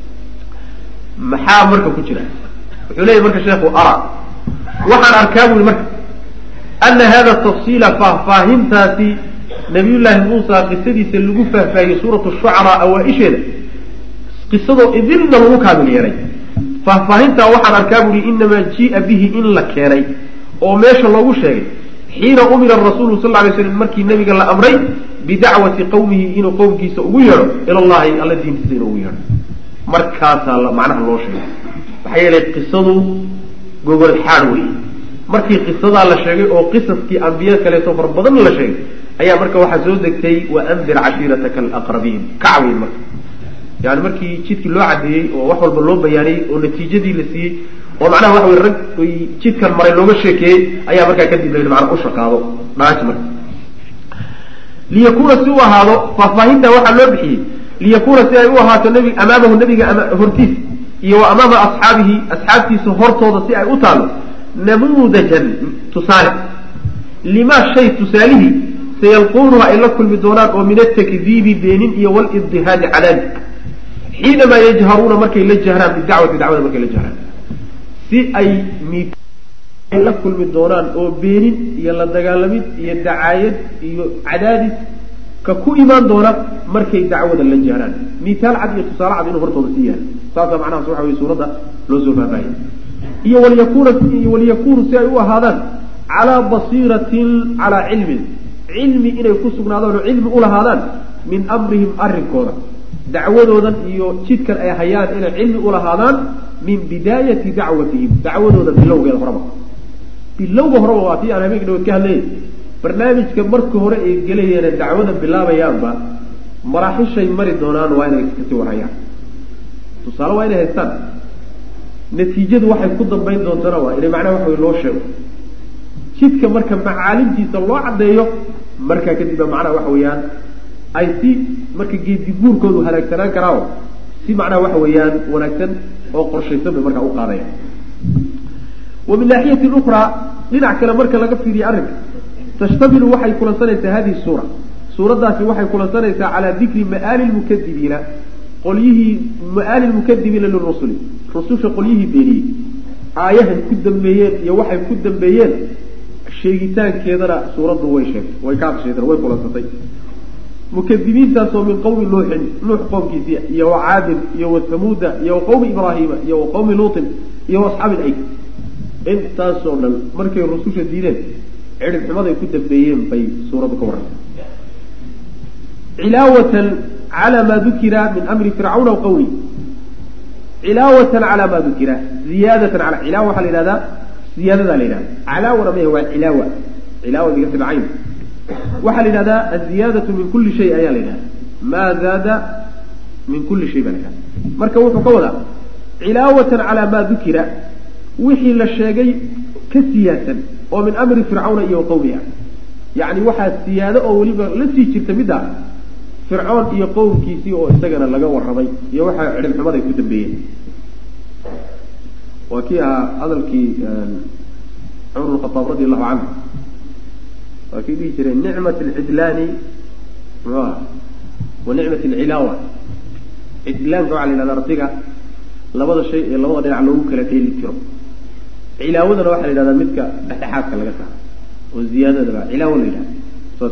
maxaa marka ku jira wuxuu leeyahy marka sheekhu ara waxaan arkaa bui marka ana hada tafsiila faahfaahintaasi nabiyullaahi muusa qisadiisa lagu faahfaahiyey suuratu shucaraa awaa-isheeda qisadoo idilna lagu kaamil yeelay faahfaahintaa waxaan arkaa buuhi inamaa jia bihi in la keenay oo meesha loogu sheegay xiina umira rasuulu sal lay slam markii nabiga la amray bidacwati qawmihi inuu qowmkiisa ugu yeedho ila llahi alla diintiisa inuu ugu yeedho markaasaa macnaha loo sheegay maxaa yeelay qisadu gogol xaad wey markii qisadaa la sheegay oo qisaskii ambiya kaleeto far badan la sheegay ayaa marka waxaa soo degtay wa andir cashiirataka alaqrabiin kacweyn marka yani markii jidkii loo cadeeyey oo wax walba loo bayaaniyey oo natiijadii la siiyey oo macnaha waxa wey rag jidkan maray looga sheekeeyey ayaa markaa kadib la yidhi macnaa u shaqaado dhaaji marka liyakuuna si u ahaado faahfaahinta waxaa loo bixiyey liyakuuna si ay u ahaato nbi amaamahu nabiga hortiis iyo wa amaama asxaabihi asxaabtiisa hortooda si ay u taalo namuudajan tusaale limaa shay tusaalihii sayalquunuhu ay la kulmi doonaan oo min atakdiibi beenin iyo walibdihaadi cadaali xiinamaa yajharuuna markay la jahraan bidacwati dacwada markay la jahraan si ay ay la kulmi doonaan oo beenin iyo la dagaalamid iyo dacaayad iyo cadaadis ka ku imaan doona markay dacwada la jahraan mitaal cad iyo tusaale cad inuu hortooda sii yahay saasaa macnahaas waxa weye suuradda loo soo faahfaahiyay iyo walyakuuna iyo walyakuunu si ay u ahaadaan calaa basiiratin calaa cilmin cilmi inay ku sugnaadaan oo cilmi ulahaadaan min amrihim arrinkooda dacwadoodan iyo jidkan ay hayaan inay cilmi ulahaadaan min bidaayati dacwatihim dacwadooda bilowgeeda horaba bilowga horeba waa tii aan habeenka dhawood ka hadlayay barnaamijka marka hore ay gelayeene dacwada bilaabayaanba maraaxishay mari doonaan waa inay kasii warhayaan tusaale waa inay haystaan natiijadu waxay ku dambayn doontana waa inay macnaha waxa wey loo sheego jidka marka macaalimtiisa loo caddeeyo markaa kadibba macnaha waxa weeyaan ay si marka geedi guurkoodu halaagsanaan karaaoo si macnaha waxa weeyaan wanaagsan oo qorshaysan bay markaa u qaadaya wa min naaxiyatin ukraa dhinac kale marka laga fiiriyo arrinka tashtamilu waxay kulansanaysaa hadihi suura suuraddaasi waxay kulansanaysaa calaa dikri ma'aali lmukadibiina qolyihii ma'aali lmukadibiina lirusuli rususha qolyihii beeniyey aayahay ku dambeeyeen iyo waxay ku dambeeyeen sheegitaankeedana suuraddu way sheegtay way ka adsheedeen way kulansatay mukadibiintaasoo min qowmi nuuxin nuux qowmkiisii iyo wa caadin iyo wa hamuuda iyo wa qowmi ibraahiima iyo wa qowmi luutin iyo wa asxaabi ayk intaasoo dhan markay rususha diideen cidhib xumaday ku dambeeyeen bay suuraddu ka warrantay cilaawatan calaa maa dukira min amri fircawna wa qawli cilaawatan calaa maa dukira ziyaadatan ala cilaawa waxaa la yidhahdaa ziyaadadaa la yidhahda calaawana maya waa cilaawa cilaawa bigasri cayn waxaa la yidhahdaa aziyaadatu min kulli shay ayaa la yidhahda maa zaada min kulli shay baa la yidhahda marka wuxuu ka wadaa cilaawatan calaa maa dukira wixii la sheegay ka siyaadsan oo min amri fircawna iyo qawmiha yacni waxaa siyaado oo weliba la sii jirta midda fircoon iyo qowmkiisii oo isagana laga warramay iyo waxaa cidhibxumaday ku dambeeyeen waa kii ahaa hadalkii cumar lkhataab radi allahu canhu waa kii dhihi jiray nicmat alcidlaani muxuu aha wa nicmat alcilaawa cidlaanka waxaa la yidhahda ardiga labada shay ee labada dhinac loogu kala dheeli jiro cilaawadana waxaa la yidhahdaa midka dhexdhexaadka laga saaro oo ziyaadadaba cilaawo la yidhahda saas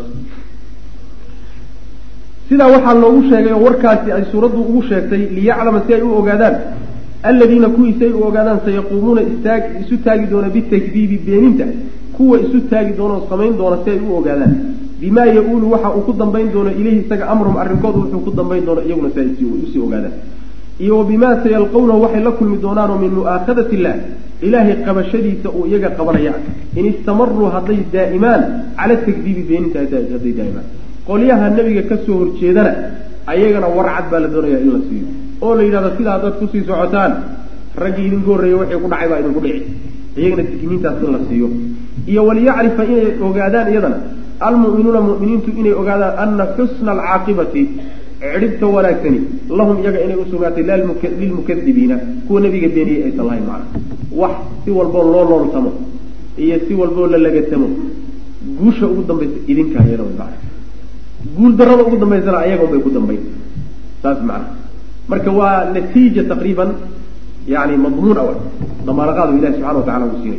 sidaa waxaa loogu sheegay oo warkaasi ay suuraddu ugu sheegtay liyaclama si ay u ogaadaan aladiina kuwii si ay u ogaadaan sayaquumuuna istaag isu taagi doona bitakdiibi beeninta kuwa isu taagi doona oo samayn doona si ay u ogaadaan bimaa ya-uulu waxa uu ku dambayn doono ilayhi isaga amrum arrinkoodu wuxuu ku dambayn doono iyaguna si ay usii ogaadaan iyo wa bimaa sayalqawnahu waxay la kulmi doonaanoo min mu'aakhadati illah ilaahay qabashadiisa uu iyaga qabanaya in istamaruu hadday daa'imaan cala takdiibi beeninta hadday daa'imaan qolyaha nebiga kasoo horjeedana ayagana warcad baa la doonaya in la siiyo oo la yidhahdo sidaa haddaad kusii socotaan raggii idinku horreeyey waxay ku dhacay baa idinku dhici iyagana digniintaas in la siiyo iyo waliyacrifa inay ogaadaan iyadana almu'minuuna mu'miniintu inay ogaadaan ana xusna alcaaqibati cidhibta wanaagsani lahum iyaga inay usugnaatay lilmukadibiina kuwa nebiga beeniyey aysan lahayn macna wax si walboo loo looltamo iyo si walboo la lagatamo guusha ugu dambaysa idinka ayana way macna guul darada ugu dambaysana ayaga bay ku dambayn saas macna marka waa natiija taqriiban yani madmuun awa damaanaqaadu ilahi subxana wa tacala uu siinay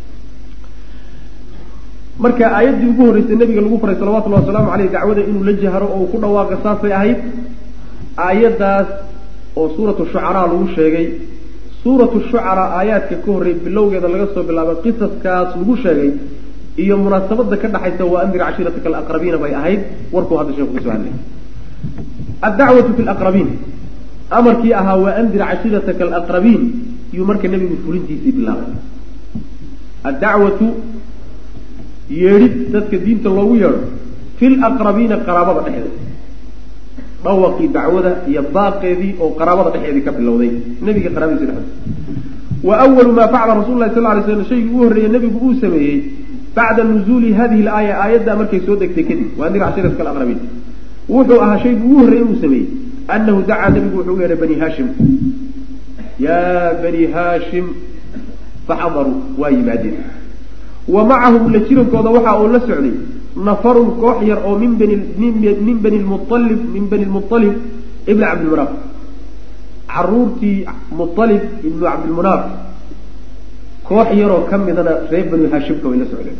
marka aayaddii ugu horreysay nabiga lagu faray salawatullahi wasalaamu aleyh dacwada inuu la jahro oo uu ku dhawaaqo saasay ahayd aayaddaas oo suuratu shucaraa lagu sheegay suuratu shucaraa aayaadka ka horreey bilowgeeda laga soo bilaabay qisaskaas lagu sheegay iyo munaasabada ka dhaxaysa waa andir cashiirataka alaqrabiina bay ahayd warkuu hadda sheeku kasoo hadlay addacwatu fi laqrabiin amarkii ahaa waa andir cashiirataka alaqrabiin yuu marka nebigu fulintiisii bilaabay addacwatu yeedhid dadka diinta loogu yeedho fi laqrabiina qaraabada dhexdeeda dhawaqii dacwada iyo baaqeedii oo qaraabada dhexeedii ka bilowday nebiga qaraabadiisa dhexdeeda wa awalu maa facala rasul lahi sal lay slam shaygii ugu horreeyey nebigu uu sameeyey bacda nuzuuli hadihi laaya aayaddaa markay soo degtay kadib waa andir cashiiratka alaqrabiin wuxuu ahaa shaygii ugu horreeyey uu sameeyey anahu dacaa nebigu wuxuu u yeedhay bani haashim yaa bani haashim faxadaruu waa yimaadeen wa macahum la jirankooda waxa uu la socday nafarun koox yar oo min bani min bani lmualib min bani lmualib ibni cabdilmunaaf caruurtii mualib ibnu cabdilmunaaf koox yaroo ka midana reer bani haashimka way la socdeen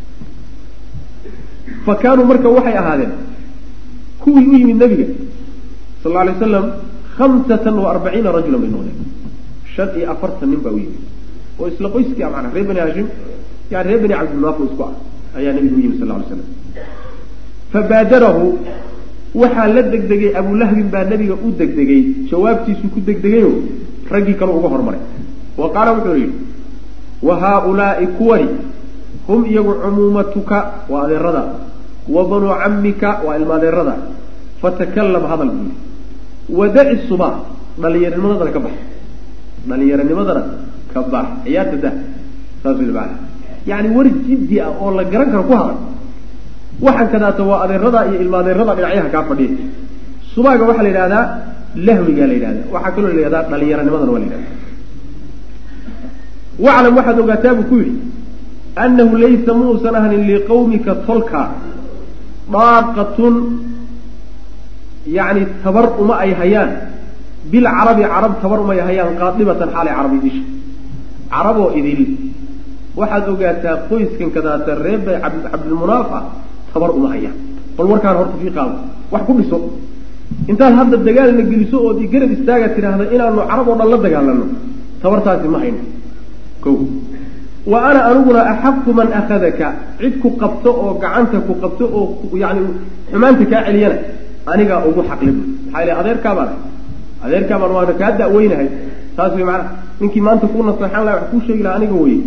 fa kaanuu marka waxay ahaadeen kuwii u yimid nabiga sal lla alay waslam hamsatan wa arbaciina rajulan bay noqdeen shan iyo afartan nin baa u yimid oo isla qoyskii a manaa reer bani haashim yani reer bani cabdilmunaaf oo isku ah ayaa nabigu u yimid sal ly slam fabaadarahu waxaa la degdegay abulahbin baa nabiga u degdegay jawaabtiisu ku degdegayo raggii kale uga hormaray wa qaala wuxuu yidhi wa haaulaai kuwani hum iyagu cumuumatuka waa adeerada wa banuu cammika waa ilma adeerada fatakalam hadal buu yidhi wadaci suba dhalinyaranimadana ka bax dhalinyaranimadana ka bax ciyaarta dah saas wy maana yani war jiddi ah oo la garan karo ku hadal waxaan kadaata waa adeerada iyo ilma adeerada dhinacyaha kaa fadhiya subaaga waxaa la yidhahdaa lahwigaa la yidhahda waxaa kaloo la yidhahdaa dhalinyaranimadana waa la yidhahda waclam waxaad ogaataa buu ku yidhi annahu laysa muusan ahanin liqawmika tolka daaqatun yani tabar uma ay hayaan bilcarabi carab tabar uma ay hayaan qaadibatan xaalay carabi disha caraboo idil waxaad ogaataa qoyskan kadaata reer bay cabdilmunaaf ah tabar uma hayaan bal warkaan horta fii qaado wax ku dhiso intaad hadda dagaalna geliso ood garab istaaga tidhaahda inaanu carab oo dhan la dagaalano tabartaasi ma hayno ko wa ana aniguna axaqu man akhadaka cid ku qabto oo gacanta ku qabto oo yani xumaanta kaa celiyana anigaa ugu xaqli bu maxaa ile adeerkaabaan adeerkaabaan waana kaa da'weynahay taas way maanaa ninkii maanta kuu naseexan laha wax kuu sheegi laha aniga weye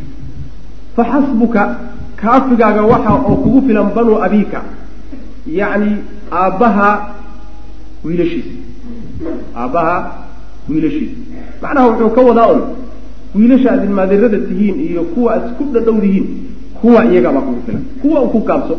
fa xasbuka kaafigaaga waxa oo kugu filan banuu abiika yacni aabbaha wiilashiisa aabbaha wiilashiisa macnaha wuxuu ka wadaa un wiilasha aad ilmaadeerada tihiin iyo kuwa aad isku dhadhowdihiin kuwa iyagabaa kugu filan kuwa ku kaabso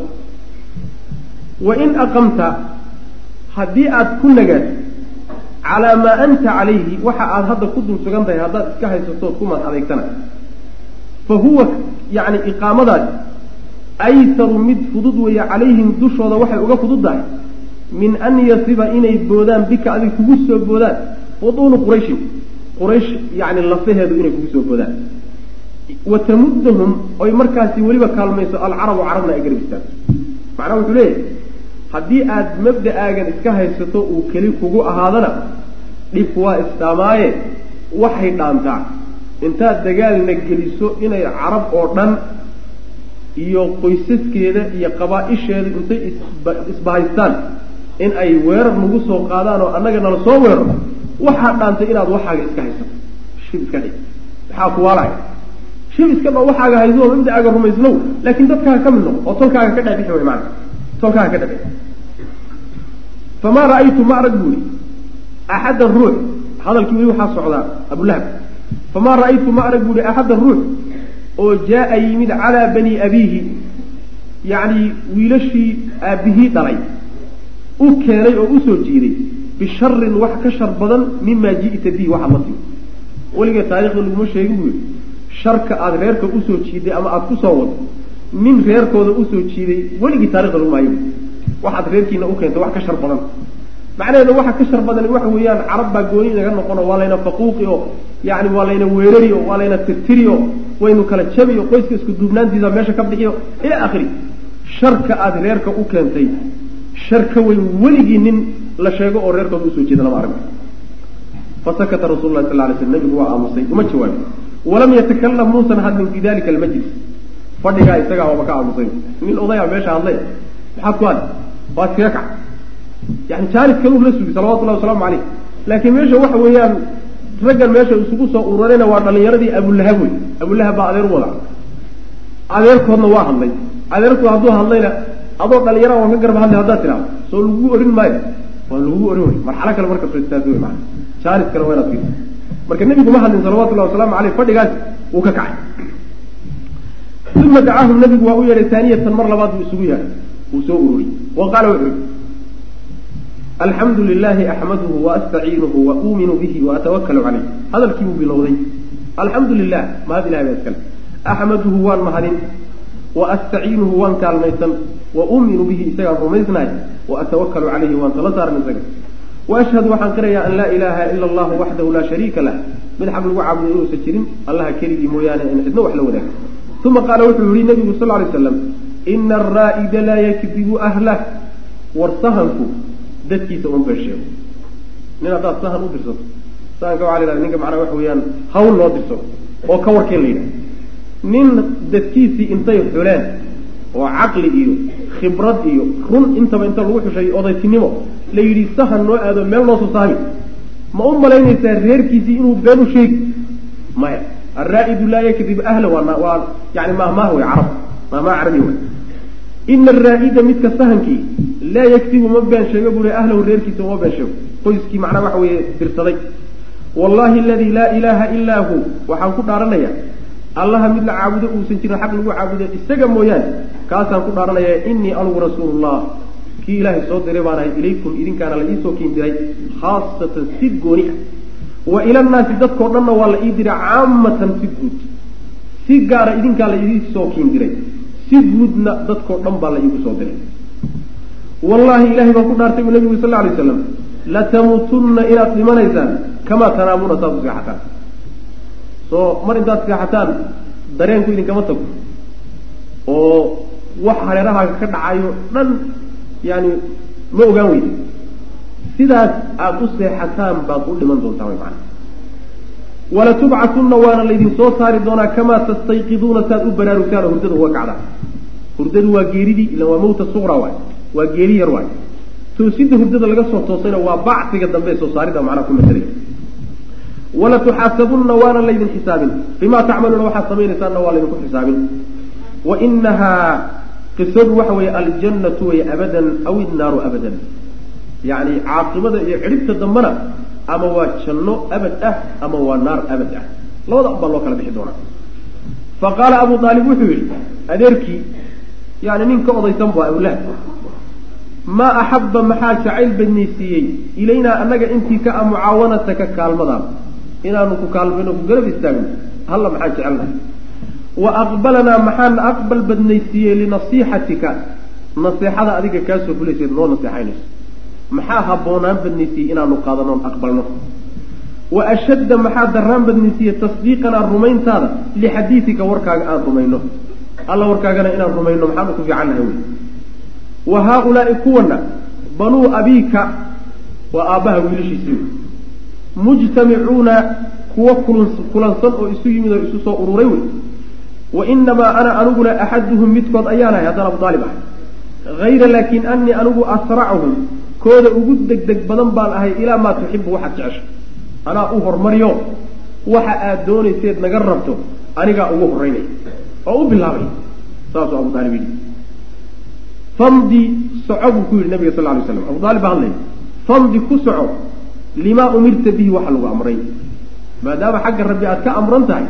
wa in aqamta haddii aad ku nagaad calaa maa anta calayhi waxa aad hadda ku dul sugan tahay haddaad iska haysatood ku mad adeegtana fa huwa yani iqaamadaasi aysaru mid fudud weeye calayhim dushooda waxay uga fududdahay min an yasiba inay boodaan bika adig kugu soo boodaan butuunu qurayshin quraysh yani lafaheedu inay kugu soo boodaan wa tamuddahum oy markaasi weliba kaalmayso alcarabu carabna ay garab istaagto macnaha wuxuu leeyahay haddii aad mabda'aagan iska haysato uu keli kugu ahaadana dhibku waa isdhaamaaye waxay dhaantaa intaad dagaalna geliso inay carab oo dhan iyo qoysaskeeda iyo qabaa-isheeda intay isbahaystaan in ay weerar nagu soo qaadaan oo annaga nala soo weeraro waxaa dhaantay inaad waxaaga iska haysato shib iska dhig maxaa kuwaalaya shib iska dho waxaaga hayso oo mabda'aaga rumaysnow laakiin dadkaaga ka mid noqo oo tolkaaga ka dhexbixi way maana tolkaaga ka dhexbixi famaa ra'aytu ma arag buuri axaddan ruux hadalkii weli waxaa socdaa abulahab famaa ra'aytu ma arag buuri axaddan ruux oo jaa-a yimid calaa bani abiihi yacni wiilashii aabbihii dhalay u keenay oo usoo jiiday bisharin wax ka shar badan mimaa ji'ta bihi waxaad la timi weliga taarikhda laguma sheegin buu yihi sharka aada reerka usoo jiiday ama aada kusoo wado nin reerkooda usoo jiiday weligii taarikhda laguma hayo waxaad reerkiina u keentay wax ka shar badan macnaheedu waxa ka shar badan waxa weeyaan carab baa gooni inaga noqono waa layna faquuqi oo yani waa layna weerari o waa layna tirtiri o waynu kala jabi o qoyska isku duubnaantiisa meesha ka bixiyo ila akhiri sharka aada reerka u keentay shar ka weyn weligii nin la sheego oo reerkooda usoo jeeda lama arag fasakata rasul lah sal lay sl nabigu waa aamusay uma jawaabin walam yatakalam muusan hadlin fi dalika almajlis fadhigaa isagaa waaba ka aamusay nin odayaa meesha hadlay maxaad ku hadli waad kaga kac yani jaanis kaluu la sugi salawatullahi wasalaamu caleyh laakiin meesha waxa weeyaan raggan meesha isugu soo ururayna waa dhalinyaradii abulahab wey abulahab baa adeer u wada adeerkoodna waa hadlay adeerkood hadduu hadlayna adoo dhalinyara waan ka garba hadlay haddaad tidhahdo soo lagugu orin maayo waa lagugu orin wey marxalo kale marka soo istaag wey maana jaanis kale waa inaad fiirsa marka nebigu ma hadlin salawatullahi wasalaamu caleyh fadhigaas wuu ka kacay uma dacaahum nabigu waa u yeedhay taaniyatan mar labaad buu isugu yeedhay wuu soo ururiyey wa qaala wuxuu yihi alxamdu lilahi axmaduhu waastaciinuhu wa uuminu bihi waatawakalu caleyh hadalkii buu bilowday alxamdu lilah mahad ilahay baa iskale axmaduhu waan mahadin wa astaciinuhu waan kaalmaysan wa uuminu bihi isagaan rumaysnahay wa atawakalu caleyhi waan tala saaran isaga wa ashhadu waxaan qirayaa an laa ilaaha ila allahu waxdahu laa shariika lah mid xaq lagu caabudo inuusan jirin allaha keligii mooyaane in cidno wax la wadaaga uma qaala wuxuu yihi nabigu sal lay slam ina araa'ida laa yakdibu ahlah war sahanku dadkiisa un been sheego nin haddaad sahan u dirsato sahanka waxa la yhahda ninka macnaha waxa weeyaan hawl loo dirsado oo ka warkeen la yidhaha nin dadkiisii intay xuleen oo caqli iyo khibrad iyo run intaba inta lagu xushay odaytinimo la yidhi sahan noo aado meel noo soo saabi ma u malaynaysaa reerkiisii inuu been u sheegi maya alraa'idu laa yakdib ahla waa waa yani mahmaah wey carab mahmaah carabi wey ina araa'ida midka sahankii laa yakdibu ma been sheego buri ahlahu reerkiisa uma been sheego qoyskii macnaha waxa weeye dirsaday wallahi aladii laa ilaaha ilaa hu waxaan ku dhaaranayaa allaha mid la caabudo uusan jirin xaq lagu caabudo isaga mooyaane kaasaan ku dhaaranayaa inii anugu rasuulullah kii ilaahay soo diray baan ahay ilaykum idinkaana la iisoo kiin diray khaasatan si gooni ah wa ilannaasi dadkao dhanna waa la ii diray caamatan si guud si gaara idinkaa la idiisoo kiin diray si guudna dadkao dhan baa la iigu soo diray wallahi ilahay baan ku dhaartay bu nabigu sal alay slam latamuutunna inaad dhimanaysaan kamaa tanaamuuna saad u seexataan soo mar intaad seexataan dareenku idinkama tago oo wax hareerahaaga ka dhacayo dhan yani ma ogaan weydi sidaas aada u seexataan baad u dhiman doontaa way macana walatubcatunna waana laydin soo saari doonaa kamaa tastayqiduuna saad u baraarugtaan oo hurdada uga kacdaan hurdadu waa geeridii ila waa mawta suqra waay waa geeri yar waay toosidda hurdada laga soo toosayna waa bacsiga dambe ee soo saarida macnaha ku masalaya walatuxaasabunna waana laydin xisaabin bimaa tacmaluuna waxaad samaynaysaanna waa laydinku xisaabin wa inahaa qisadu waxa weeye aljannatu way abadan aw innaaru abadan yacni caaqibada iyo cidhibta dambena ama waa janno abad ah ama waa naar abad ah labada un baa loo kala bixi doonaa fa qaala abu aalib wuxuu yidhi adeerkii yani nin ka odaysan bu abulahab maa axabba maxaa jacayl badnaysiiyey ilaynaa annaga intii ka a mucaawanataka kaalmadaan inaanu ku kaalmayno ku garab istaagno halla maxaan jecelnahay wa aqbalanaa maxaana aqbal badnaysiiyey linasiixatika naseexada adiga kaasoo fulayseed noo naseexaynayso maxaa habboonaan badnaysiiyey inaanu qaadanoon aqbalno wa ashadda maxaa darraan badnaysiiyey tasdiiqanaa rumayntaada lixadiidika warkaaga aan rumayno alla warkaagana inaan rumayno maxaanu ku fiicannahay wey wa haa-ulaai kuwana banuu abiika waa aabbaha wiilashiisii mujtamicuuna kuwa kulansan oo isu yimid oo isu soo ururay wey wa inamaa ana aniguna axaduhum midkood ayaan ahay haddaan abu aalib ahay hayra laakin anii anigu asracuhum kooda ugu degdeg badan baan ahay ilaa maa tuxibu waxaad jecesho anaa u hormariyo waxa aad doonayseed naga rabto anigaa ugu horeynaya oo u bilaabay saasuu abu aalib yidhi famdi soco buu ku yidhi nabiga sal lay slam abu aalib baa hadlaya famdi ku soco limaa umirta bihi waxa lagu amray maadaama xagga rabbi aad ka amran tahay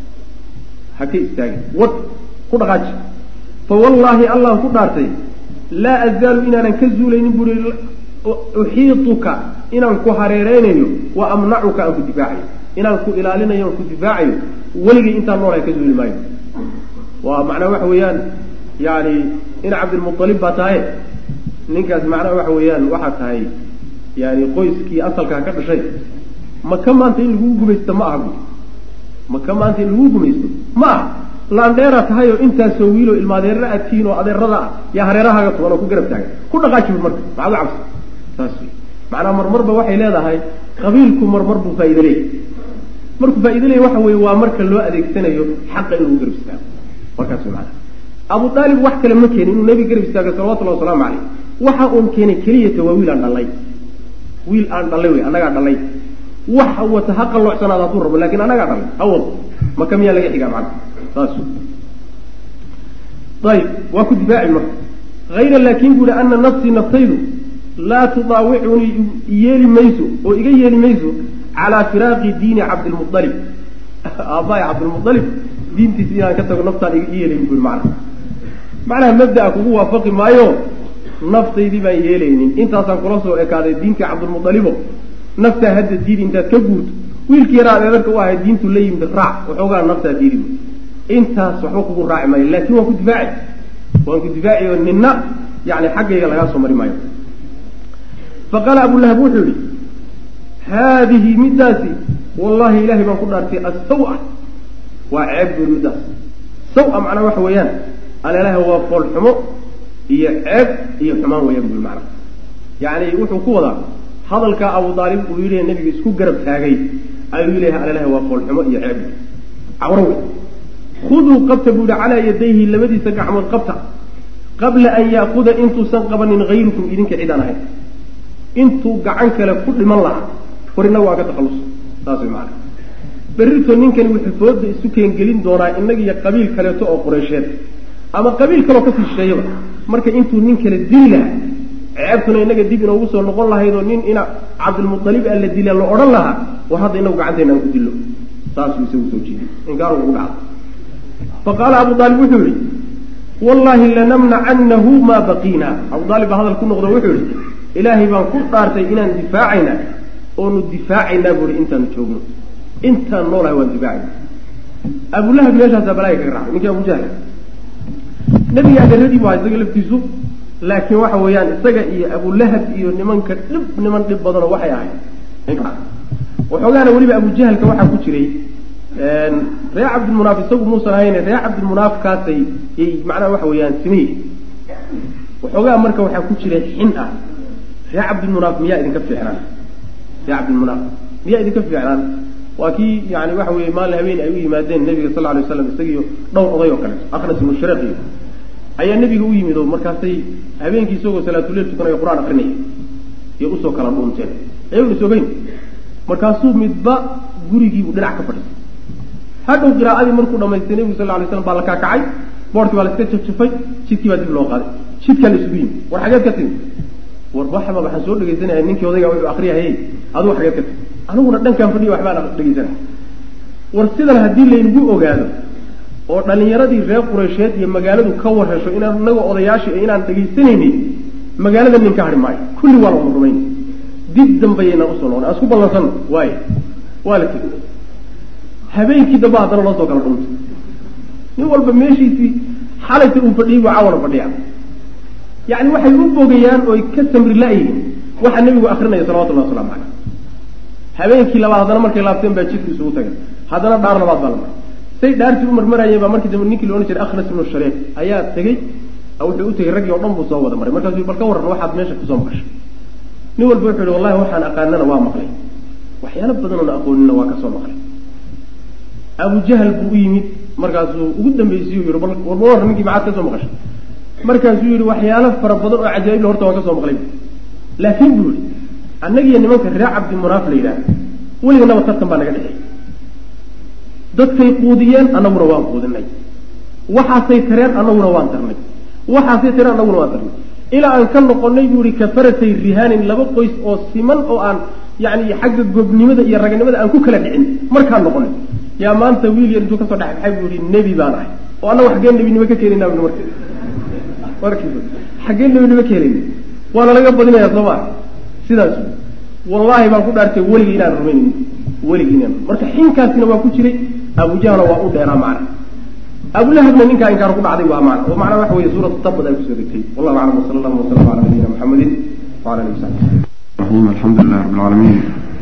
ha ka istaagin wad ku dhaqaaji fa wallaahi allaan ku dhaartay laa azaalu inaanan ka zuulaynin buri uxiituka inaan ku hareereynayo wa amnacuka aan ku difaacayo inaan ku ilaalinayo aan ku difaacayo weligay intaan noolahay ka zuuli maayo waa macnaa waxa weeyaan yani in cabdilmualib baa tahay ninkaas macnaha waxa weeyaan waxaa tahay yani qoyskii asalkaa ka dhashay maka maanta in laguu gumaysto ma aha buui maka maanta in laguu gumaysto ma aha laandheera tahay oo intaasoo wiiloo ilmaadeerra aad tihiin oo adeerada ah yaa hareerahaaga tugan oo ku garab taagan ku dhaqaaji bui marka maxaad u cabsa saas wey macnaa marmarba waxay leedahay qabiilku marmar buu faa'ido leeyahy markuu faa'ido leeyahy waxa weeye waa marka loo adeegsanayo xaqa in lagu garab istaago markaas wey macnaha abu aalib wax kale ma keenin inuu nebiga garab istaago salawatullahi wasalaamu caleyh waxa uun keenay keliyata waa wiil aan dhalay wiil aan dhalay wey annagaa dhalay wax wata ha qaloocsanaada hadduu rabo lakin annagaa dhalay ha wado maka miyaa laga xigaa macana saas ayib waa ku difaaci marka hayra laakin bu ihi ana nafsii naftaydu laa tudaawicunii yeeli mayso oo iga yeeli mayso calaa firaaqi diini cabdilmualib aabbahay cabdilmualib diintiisa inaan ka tago naftaan i yeelayn bui mana macnaha mabdaa kugu waafaqi maayo naftaydii baan yeelaynin intaasaan kula soo ekaaday diintii cabdilmualibo naftaa hadda diidi intaad ka guurto wiilkii yaraa adeedarka u ahay diintu la yimid raac waxoogaa naftaa diidi intaas waxba kugu raaci maayo laakin waan ku difaaci waan ku difaaci oo nina yani xaggayga lagaa soo mari maayo faqaala abulahab wuxuu yihi haadihi middaasi wallahi ilahay baan ku dhaartay asawa waa ceeb buri middaas sawa macnaa waxa weeyaan aleelaha waa foolxumo iyo ceeb iyo xumaan weeyaan buri macnaa yani wuxuu ku wadaa hadalkaa abu aalib uu yidhi nabiga isku garab taagay ayuu leeyahay aleelaha waa foolxumo iyo ceeb cawro wey khuduu qabta buu yihi calaa yadayhi labadiisa gacmood qabta qabla an yaakuda intuusan qabanin hayrukum idinka cidaan ahayn intuu gacan kale ku dhiman lahaa war inaga waa ka takhalus saas way maana berrito ninkani wuxuu fooda isu keengelin doonaa inaga iyo qabiil kaleeto oo qureysheed ama qabiil kaleoo kasii shisheeyaba marka intuu nin kale dili lahaa ceebtuna inaga dib inoogu soo noqon lahayd oo nin ina cabdilmualib a la dila la odhan lahaa war hadda inagu gacanteena aan ku dillo saasuu isagu soo jeediy inkaar ugu dhacda faqaala abu aalib wuxuu yihi wallahi lanamnacanahu maa baqiina abu aalib baa hadal ku noqdo wuxuu yihi ilaahay baan ku dhaartay inaan difaacaynaa oonu difaacaynaa buui intaanu joogno intaan noolahay waan difaacayna abulahab meeshaasaa balaaga kaga raacay ninkii abujahl nabiga adeeradii bu aha isaga laftiisu laakiin waxa weeyaan isaga iyo abulahab iyo nimanka dhib niman dhib badanoo waxay ahayd waxoogaana weliba abujahalka waxaa ku jiray reer cabdilmunaaf isagu muusan ahayn reer cabdilmunaafkaasay y macnaha waxa weeyaan simihi waxoogaa marka waxaa ku jira xin ah reer cabdilmunaaf miyaa idinka fiicnaan reer cabdilmunaaf miyaa idinka fiicnaan waa kii yani waxa weye maalin habeen ay u yimaadeen nabiga sal alay waslam isagiiyo dhowr oday oo kaleeto aknas ibnu shareeq iyo ayaa nebiga u yimid oo markaasay habeenkii isagoo salaatuleel tukanayo qur-aan akrinaya iyo usoo kala dhuunteen ayagun isogeyn markaasuu midba gurigiibu dhinac ka fadhisay hadhow qiraa'adii markuu dhamaystay nebigu sal lay slam baa la kaakacay boorkii baa la iska jafjafay jidkii baa dib loo qaaday jidkaa la isugu yimid war xageed ka timi war waxba waxaan soo dhegaysanaya ninkii odaygaa wuxuu akriyahayey adigu xageed ka timi aniguna dhankaan fadhiya waxbaan dhegaysanaya war sidan haddii laynagu ogaado oo dhalinyaradii reer qureysheed iyo magaaladu ka warhesho inaan inaga odayaashii inaan dhegaysanaynin magaalada nin ka hadhi maayo kulli waa la wada rumayn dib dambeyaynaan usoo noqon aan isku ballansan waay waa la tegi habeenkii damba haddana loo soo kala dhuntay nin walba meeshiisii xalayta uu fadhiyey buu caawana fadhiya yani waxay u bogayaan oy ka samri la-yihiin waxaa nebigu akrinaya salawatullahi waslamu caleyh habeenkii labaad haddana markay laabteen baa jidku isugu tagay haddana dhaar labaad baa la maray say dhaartii u marmarayeen baa markii dambe ninkii laodhan jiray akhnas ibnu shareek ayaa tegey wuxuu u tegey raggii o dhan buu soo wada maray markaasuu bal ka warran waxaad meesha kusoo maqashay nin walba wuxuu yihi wallahi waxaan aqaanana waa maqlay waxyaalo badan oona aqoonina waa kasoo maqlay abujahal buu u yimid markaasuu ugu dambeysay u yihi bal warba warran ninkii maxaad kasoo maqashay markaasuu yihi waxyaalo fara badan oo cajaa'ibla horta waan kasoo maqlay laakiin buu yihi annagiyo nimanka reer cabdimunaaf la yidhaah weliganaba tartan baa naga dhexeey dadkay quudiyeen annaguna waan quudinay waxaasay tareen annaguna waan tarnay waxaasay tareen annaguna waan tarnay ilaa aan ka noqonay buu ihi kafaratay rihaanin laba qoys oo siman oo aan yani xagga gobnimada iyo raganimada aan ku kala dhicin markaan noqonay yaa maanta wiil yar intuu kasoo dhexbaxay buu ihi nebi baan ahay oo annagu xaggee nebinimo ka keenayna bu marka markiisa xaggee nebinimo ka helayna waana laga badinaya soo maa sidaas wallaahi baan ku dhaartay weligii inaan rumaynin weligii inaan marka xinkaasina waa ku jiray abujahlna waa u dheeraa macna abulahabna ninkaa inkaar ku dhacday waa macna oo macnaa waxa weye suuratu tabad ay kusoo degtay wallahu aclam wasala allahu wasalam ala nabiyina muxamedin wala alihi wasaxbi الرحيم الحمد لله رب العالمين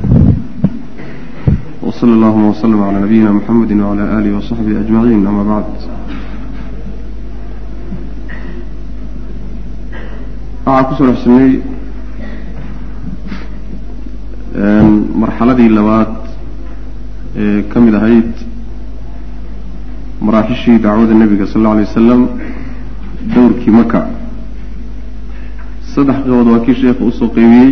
وصلى اللهم وسلم على نبينا محمد وعلى آله وصحبه أجمعين أما بعد waxaa kusoo dhexsamey marxaladii labaad ee ka mid ahayd maraaxishii dacwada nebiga sal alla alay wasalam dowrkii maka saddex qaybood waa kii sheekha usoo qaybiyey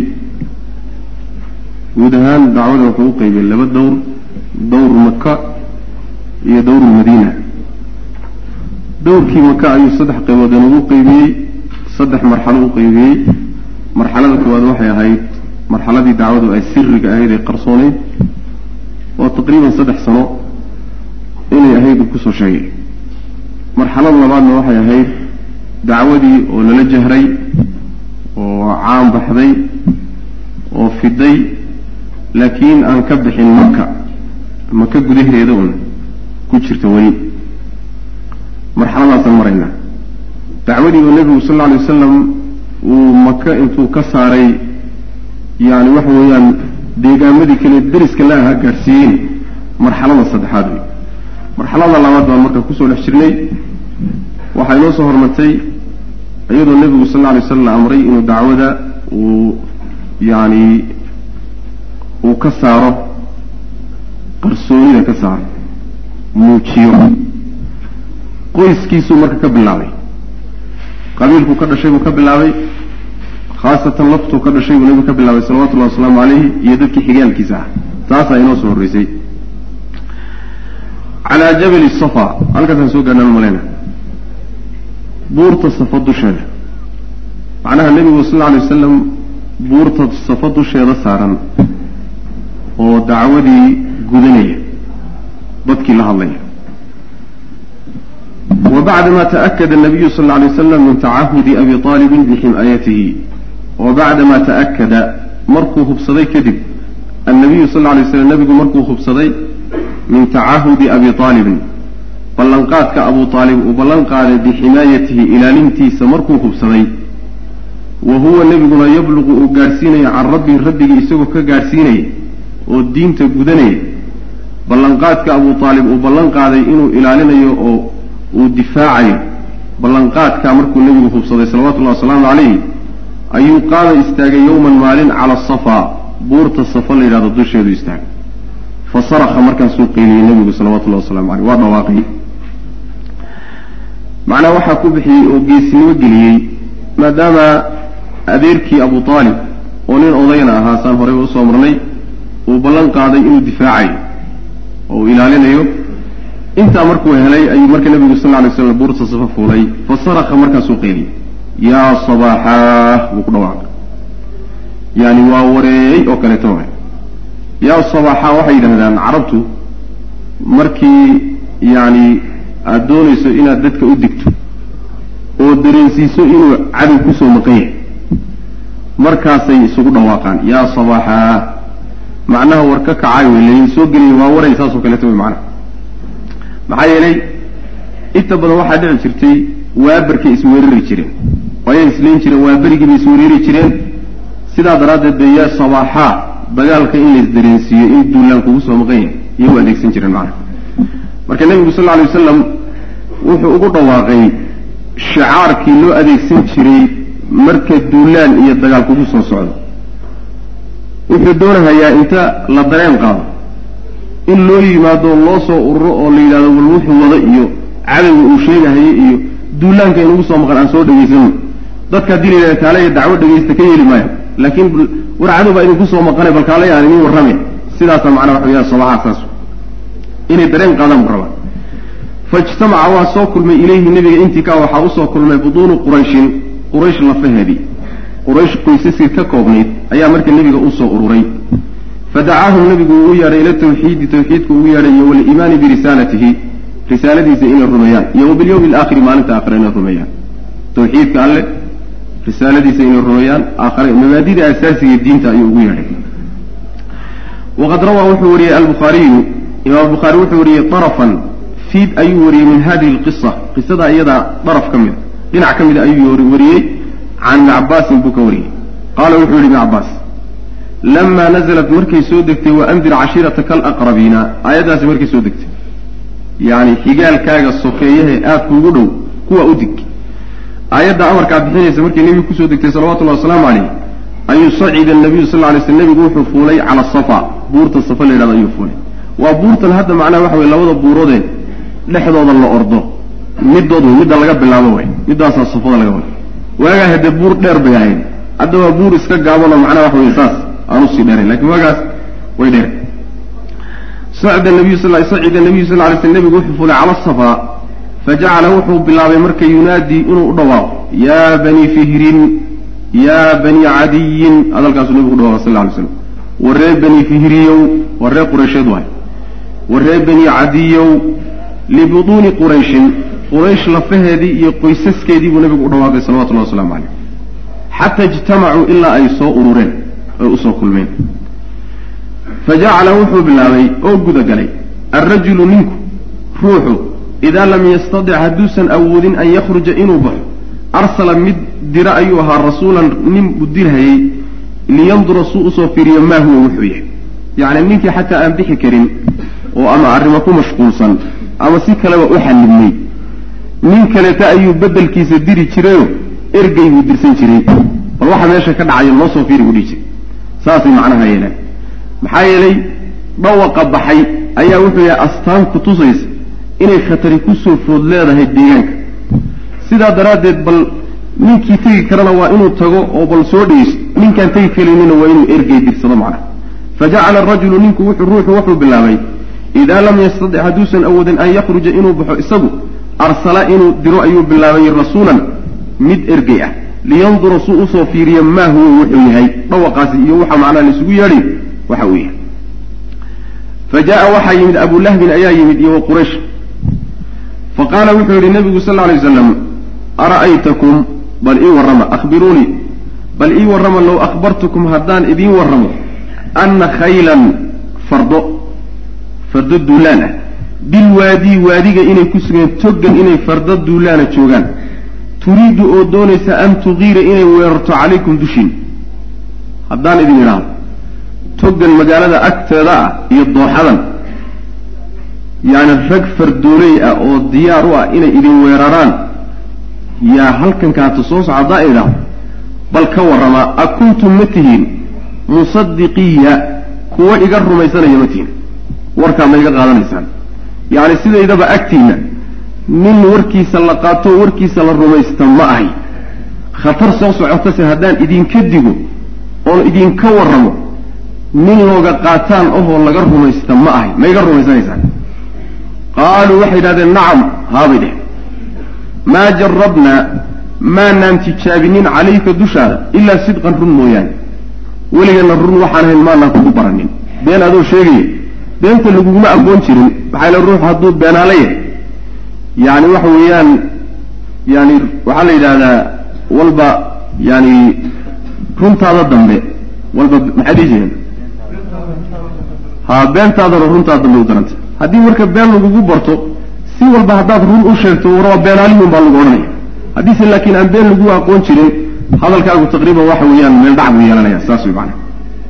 guud ahaan dacwada wuxuu u qaybiyey laba dowr dowr maka iyo dowr madiina dowrkii maka ayuu saddex qaybood inagu qaybiyey saddex marxalo u qaybiyey marxalada koowaad waxay ahayd marxaladii dacwadu ay siriga ahayd ee qarsooneyd oo taqriiban saddex sano inay ahayd uu kusoo sheegay marxalada labaadna waxay ahayd dacwadii oo lala jahray oo caan baxday oo fiday laakiin aan ka bixin maka maka gudaheeda un ku jirta weli marxaladaasaan maraynaa dacwadii oo nebigu sal alla alay wasalam uu maka intuu ka saaray yani waxa weeyaan deegaamadii kale deriska la ahaa gaadhsiiyeen marxalada saddexaad wey marxalada labaad baan marka kusoo dhex jirnay waxaa inoo soo hormartay iyadoo nebigu sal alla alay slam la amray inuu dacwada uu yani uu ka saaro qarsoonida ka saaro muujiyo qoyskiisuu marka ka bilaabay qabiilkuu ka dhashay buu ka bilaabay khaasatan laftuu ka dhashay buu nebigu ka bilaabay salawatullahi wasalaamu calayhi iyo dadkii xigaalkiisa ah taasaa inoo soo horreysay calaa jabali safa halkaasaan soo gaarnaan malayna buurta safa dusheeda macnaha nebigu sal alla alay wasalam buurta safa dusheeda saaran oo dacwadii gudanaya dadkii la hadlaya wa bacdama taakada nabiyu sal lla alay waslam min tacahudi abi aalibin bixim'aayatihi wa bacdama ta'akada markuu hubsaday kadib annabiyu sal lla alay slam nebigu markuu hubsaday min tacahudi abi aalibin ballanqaadka abu aalib uu ballan qaaday bixinaayatihi ilaalintiisa markuu hubsaday wa huwa nebiguna yabluqu uu gaadhsiinaya can rabbii rabbigii isagoo ka gaadhsiinaya oo diinta gudanaya ballanqaadka abu aalib uu ballan qaaday inuu ilaalinayo oo uu difaacayo ballanqaadka markuu nebigu hubsaday salawatullahi wasalaamu calayh ayuu qaada istaagay yowman maalin cala safa buurta safa la yidhahdo dusheedu istaagay fa saraka markaasuu qeyliyey nebigu salawatullahi waslamu caleyh waa dhawaaqay macnaha waxaa ku bixiyey oo geesinimo geliyey maadaama adeerkii abu aalib oo nin odayna ahaa saan horeyba usoo marnay uu ballan qaaday inuu difaacayo oo uu ilaalinayo intaa markuu helay ayuu marka nebigu sal lla lay slam buurta safa fuulay fa saraka markaasuu qeyliyey yaa sabaaxaah buu ku dhawaaqay yani waa wareey oo kaleeto wa yaa sabaaxaa waxay yidhahdaan carabtu markii yani aada doonayso inaad dadka u digto oo dareensiiso inuu cadow kusoo maqan yahay markaasay isugu dhawaaqaan yaa sabaaxaa macnaha war ka kacay wey laydin soo geliya waa waray saasoo kaleeto wey macnaha maxaa yeelay inta badan waxaa dhici jirtay waabarkay isweerari jireen ayay islayn jireen waaberigiibay isweerari jireen sidaa daraaddeed bay yaa sabaaxaa dagaalka in lays dareensiiyo in duulaan kugu soo maqan yahay iyo u adeegsan jireen macnaha marka nebigu sal lla alay wasalam wuxuu ugu dhawaaqay shicaarkii loo adeegsan jiray marka duulaan iyo dagaal kugu soo socdo wuxuu doonahayaa inta la dareen qaado in loo yimaado loo soo ururo oo la yidhahdo wal wuxuu wada iyo cadowga uu sheegahaye iyo duulaanka inugu soo maqan aan soo dhegaysano dadka haddii la yidhahda kaalaya dacwo dhegaysta ka yeeli maayo laakiin war cadow baa idinku soo maqanay bal kaalaya aan idin warrame sidaasa macnaa waxa weya sabaxaa saas inay dareen qaadaan buu rabaa faijtamaca waa soo kulmay ilayhi nebiga intii ka waxaa usoo kulmay buduunu qurayshin quraysh lafaheedii quraysh qoysaskii ka koobnayd ayaa marka nebiga usoo ururay fadacaahum nebigu ugu yeedhay ila tawxiidi tawxiidku ugu yeedhay iyo waliimaani birisaalatihi risaaladiisa inay rumeeyaan iyo wabilyawmi alaakhiri maalinta aakhira inay rumeeyaan tawxiidka alle risaaladiisa inay rumeeyaan aakhare mabaadida asaasiga diinta ayuu ugu yeedhay waqad rawaa wuxuu wariyey albukhaariyu imaam albukhaari wuxuu wariyey darafan fiid ayuu wariyey min hadihi alqisa qisada iyadaa daraf ka mida dhinac ka mida ayuu wariyey can ibni cabaasin buu ka wariyey qaala wuxuu yihi ibni cabaas lamaa nazalat markay soo degtay waandir cashiirataka alaqrabiina aayaddaasi markay soo degtay yacni xigaalkaaga sokeeyahe aad kuugu dhow kuwa u dig aayadda amarkaa bixinaysa markay nebigu kusoo degtay salawatullahi wasalaamu calayh ayuu sacida nabiyu sal lla lay sl nebigu wuxuu fuulay cala safa buurta safa la yidhahdo ayuu fuulay waa buurtan hadda macnaha waxa weye labada buuroodee dhexdooda la ordo middood wey midda laga bilaabo way middaasaa safada laga wada waagaa haddee buur dheer bay ahayd hadda waa buur iska gaabanoo macnaha wax wey saas aan usii dheerayn lakin waagaas way dheer sacda nabiyu sal sacida nabiyu sal lay sl nebigu wuxuu fulay cala safaa fajacala wuxuu bilaabay marka yunaadii inuu u dhawaaqo yaa bani fihrin yaa bani cadiyin hadalkaasuu nebigu u dhawaqa sal ly slam waree bani fihriyow waree quraysheed waay waree bani cadiyow libutuuni qurayshin quraysh lafaheedii iyo qoysaskeedii buu nebigu u dhawaaqay salawatullahi waslamu caleyh xata ijtamacuu ilaa ay soo urureen oy usoo kulmeen fajacala wuxuu bilaabay oo gudagalay alrajulu ninku ruuxu idaa lam yastadic hadduusan awoodin an yakhruja inuu baxo arsala mid dira ayuu ahaa rasuulan nin buu dirhayey liyandura suu usoo fiiriyo maa huwa wuxuu yahay yacni ninkii xataa aan bixi karin oo ama arrimo ku mashquulsan ama si kaleba u xallibnay nin kaleeta ayuu beddelkiisa diri jirayo ergey buu dirsan jiray bal waxa meesha ka dhacayo noo soo fiiri buu dhihi jiray saasay macnaha yeeleen maxaa yeelay dhawaqa baxay ayaa wuxuu yahay astaan ku tusaysa inay khatari kusoo food leedahay deegaanka sidaa daraaddeed bal ninkii tegi karana waa inuu tago oo bal soo dhegeysto ninkaan tegi karaynina waa inuu ergey dirsado macnaha fajacala arajulu ninku wuxuu ruuxu wuxuu bilaabay idaa lam yastadic hadduusan awoodin an yakhruja inuu baxo isagu arsala inuu diro ayuu bilaabay rasuulan mid ergey ah liyandura suu usoo fiiriyo maa huwa wuxuu yahay dhawaqaasi iyo waxa macnaha laisugu yeedhay waxa uu yahay fa jaa waxaa yimid abulahbin ayaa yimid iyo wa quraysh fa qaala wuxuu yihi nabigu sal alay waslam ara'aytakum bal ii warrama akhbiruunii bal ii warrama low akhbartukum haddaan idiin warramo anna khaylan fardo fardo duulaan ah bilwaadii waadiga inay ku sugeen toggan inay fardo duulaana joogaan turiidu oo doonaysa an tugiira inay weerarto calaykum dushiin haddaan idin idhaahdo toggan magaalada agteeda ah iyo dooxadan yacni rag fardooley ah oo diyaar u ah inay idin weeraraan yaa halkan kaata soo soco haddaan idhaahdo bal ka warramaa a kuntum ma tihiin musadiqiya kuwa iga rumaysanaya ma tihiin warkaa ma iga qaadanaysaan yacni sidaydaba agtiinna nin warkiisa la qaato warkiisa la rumaysta ma ahay khatar soo socotase haddaan idinka digo oon idinka warramo nin looga qaataan ohoo laga rumaysta ma ahay ma iga rumaysanaysaan qaaluu waxay yidhahdeen nacam haabay dheh maa jarabnaa maanaan tijaabinin calayka dushaada ilaa sidqan run mooyaane weligana run waxaan ahayn maanaan kugu baranin been adoo sheegaya beenta laguguma aqoon jirin maxaa yle ruux hadduu beenaala yahay yani waxa weeyaan yani waxaa la yidhahdaa walba yani runtaada dambe walba maxay dhihi jireen ha beentaadana runtaada dambe u daranta haddii marka been lagugu barto si walba haddaad run u sheegto war waa beenaalihun baa lagu odhanaya haddiise laakiin aan been lagu aqoon jirin hadalkaagu taqriiban waxa weeyaan meel dhac buu yeelanaya saas way macana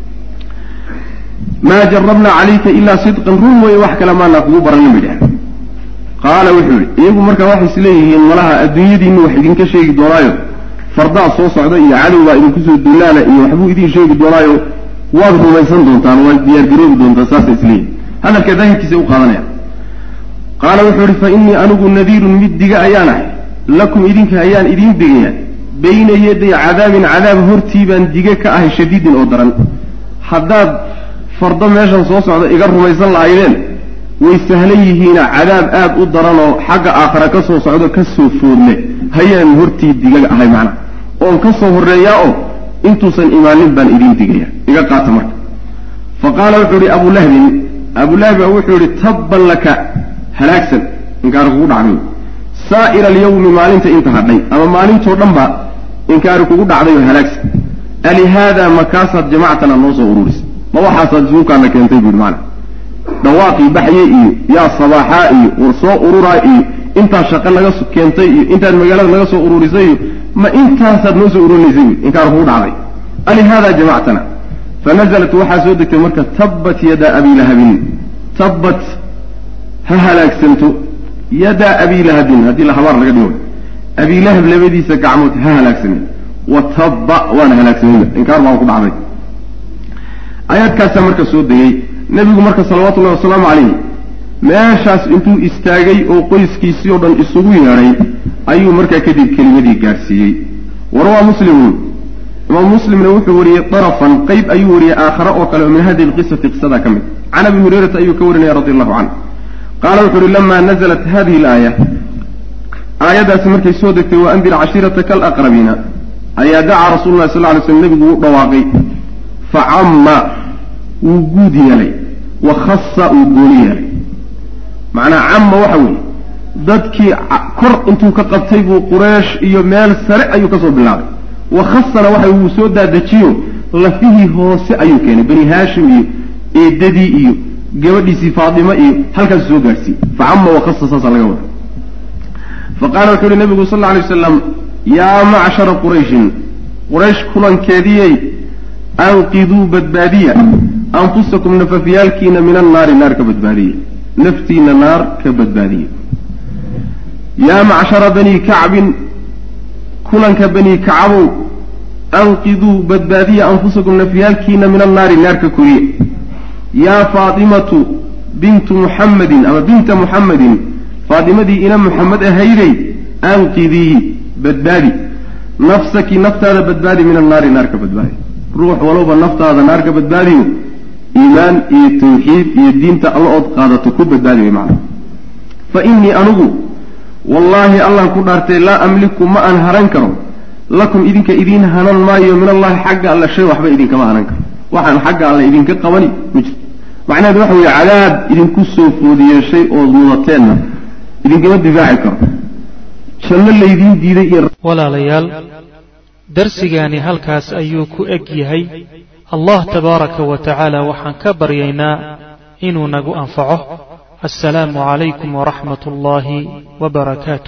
maa jarabna calayka ilaa sidqan run weeye wax kale maanaa kugu baranin bay dhaheen qaala wuxuu yihi iyagu markaa waxay isleeyihiin malaha adduunyadiinu wax idinka sheegi doonaayo fardaa soo socda iyo cadowbaa idinkusoo dullaana iyo waxbuu idin sheegi doonaayo waad rumaysan doontaan waad diyaargaroobi doontaan saasay isleeyihin hadalka daahirkiisa u qaadanaya qaala wuxuu yihi fa innii anigu nadiirun mid diga ayaan ahay lakum idinka ayaan idiin digayaa bayna yaday cadaabin cadaab hortii baan dige ka ahay shadiidin oo daran haddaad fardo meeshan soo socda iga rumaysan lahaydeen way sahlan yihiina cadaab aada u daranoo xagga aakhara ka soo socdo ka soo foodle hayaan hortii digaga ahay macna oon ka soo horreeyaa oo intuusan imaanin baan idiin digaya iga qaata marka fa qaala wuxuu ihi abulahbin abulahbi baa wuxuu yihi tabban laka halaagsan inkaari kugu dhacday saa'ira alyawmi maalinta inta hadhay ama maalintoo dhan ba inkaari kugu dhacday oo halaagsan alihaadaa makaasaad jamactana noo soo ururisay ma waxaasaad isuukaana keentay buu yihi maana dhawaaqii baxye iyo yaa sabaaxaa iyo war soo ururaa iyo intaad shaqo naga keentay iyo intaad magaalada naga soo ururisay iyo ma intaasaad noo soo ururinaysay buui inkaar kugu dhacday alihaadaa jamactana fanazalat waxaa soo degtay marka tabbat yadaa abi lahabin tabbat ha halaagsanto yadaa abi lahabin haddii la habaar laga dhigo abi lahab labadiisa gacmood ha halaagsamen wa tabba waana halaagsameyba inkaar baan ku dhacday aayaadkaasaa marka soo degay nebigu marka salawatullahi wasalaamu calayh meeshaas intuu istaagay oo qoyskiisii oo dhan isugu yeedhay ayuu markaa kadib kelimadii gaadhsiiyey warawaa muslimun imaam muslimna wuxuu wariyey darafan qeyb ayuu wariyey aakhare oo kale oo min hadihi lqisati qisadaa ka mid can abi hurayrata ayuu ka warinaya radi allahu canhu qaala wuxu uhi lama nazalat hadihi alaaya aayaddaasi markay soo degtay wa andir cashiirataka alaqrabiina ayaa dacaa rasulu llahi sal ly slm nebigu u dhawaaqay facamma wuu guud yeelay wa khasa uu gooni yeelay macnaa camma waxa weeye dadkii kor intuu ka qabtay buu qureesh iyo meel sare ayuu kasoo bilaabay wa khasana waxa wuu soo daadajiyo lafihii hoose ayuu keenay bani haashim iyo eedadii iyo gabadhiisii faatima iyo halkaas soo gaadhsiiyey facama wakhasa saasaa laga wada faqaala wuxuu yihi nabigu sal lla alay waslam yaa macshara qurayshin quraysh kulankeediyey anqiduu badbaadiya anfusakum nafafyaalkiina min annaari naar ka badbaadiya naftiina naar ka badbaadiya yaa macshara bani kacbin kulanka bani kacabow anqiduu badbaadiya anfusakum nafyaalkiina min annaari naar ka koriye yaa faatimatu bintu muxammadin ama binta muxammadin faatimadii ina muxamed ahayday anqidii badbaadi nafsaki naftaada badbaadi min annaari naar ka badbaadi ruux walowba naftaada naar ka badbaadiyo iimaan iyo tawxiid iyo diinta alla ood qaadato ku badbaadi way macana fa innii anigu wallaahi allaan ku dhaartay laa amliku ma aan haran karo lakum idinka idiin hanan maayo min allahi xagga alle shay waxba idinkama hanan karo waxaan xagga alle idinka qabani ma jirto macnaheedu waxa weeye cadaab idinku soo foodiyeeshay ood mudateenna idinkama difaaci karo janno laydiin diiday iyo walaalayaal darsigaani halkaas ayuu ku eg yahay allah tabaaraka wa tacaala waxaan ka baryaynaa inuu nagu anfaco assalaamu calaykum waraxmat ullaahi wbarakaatu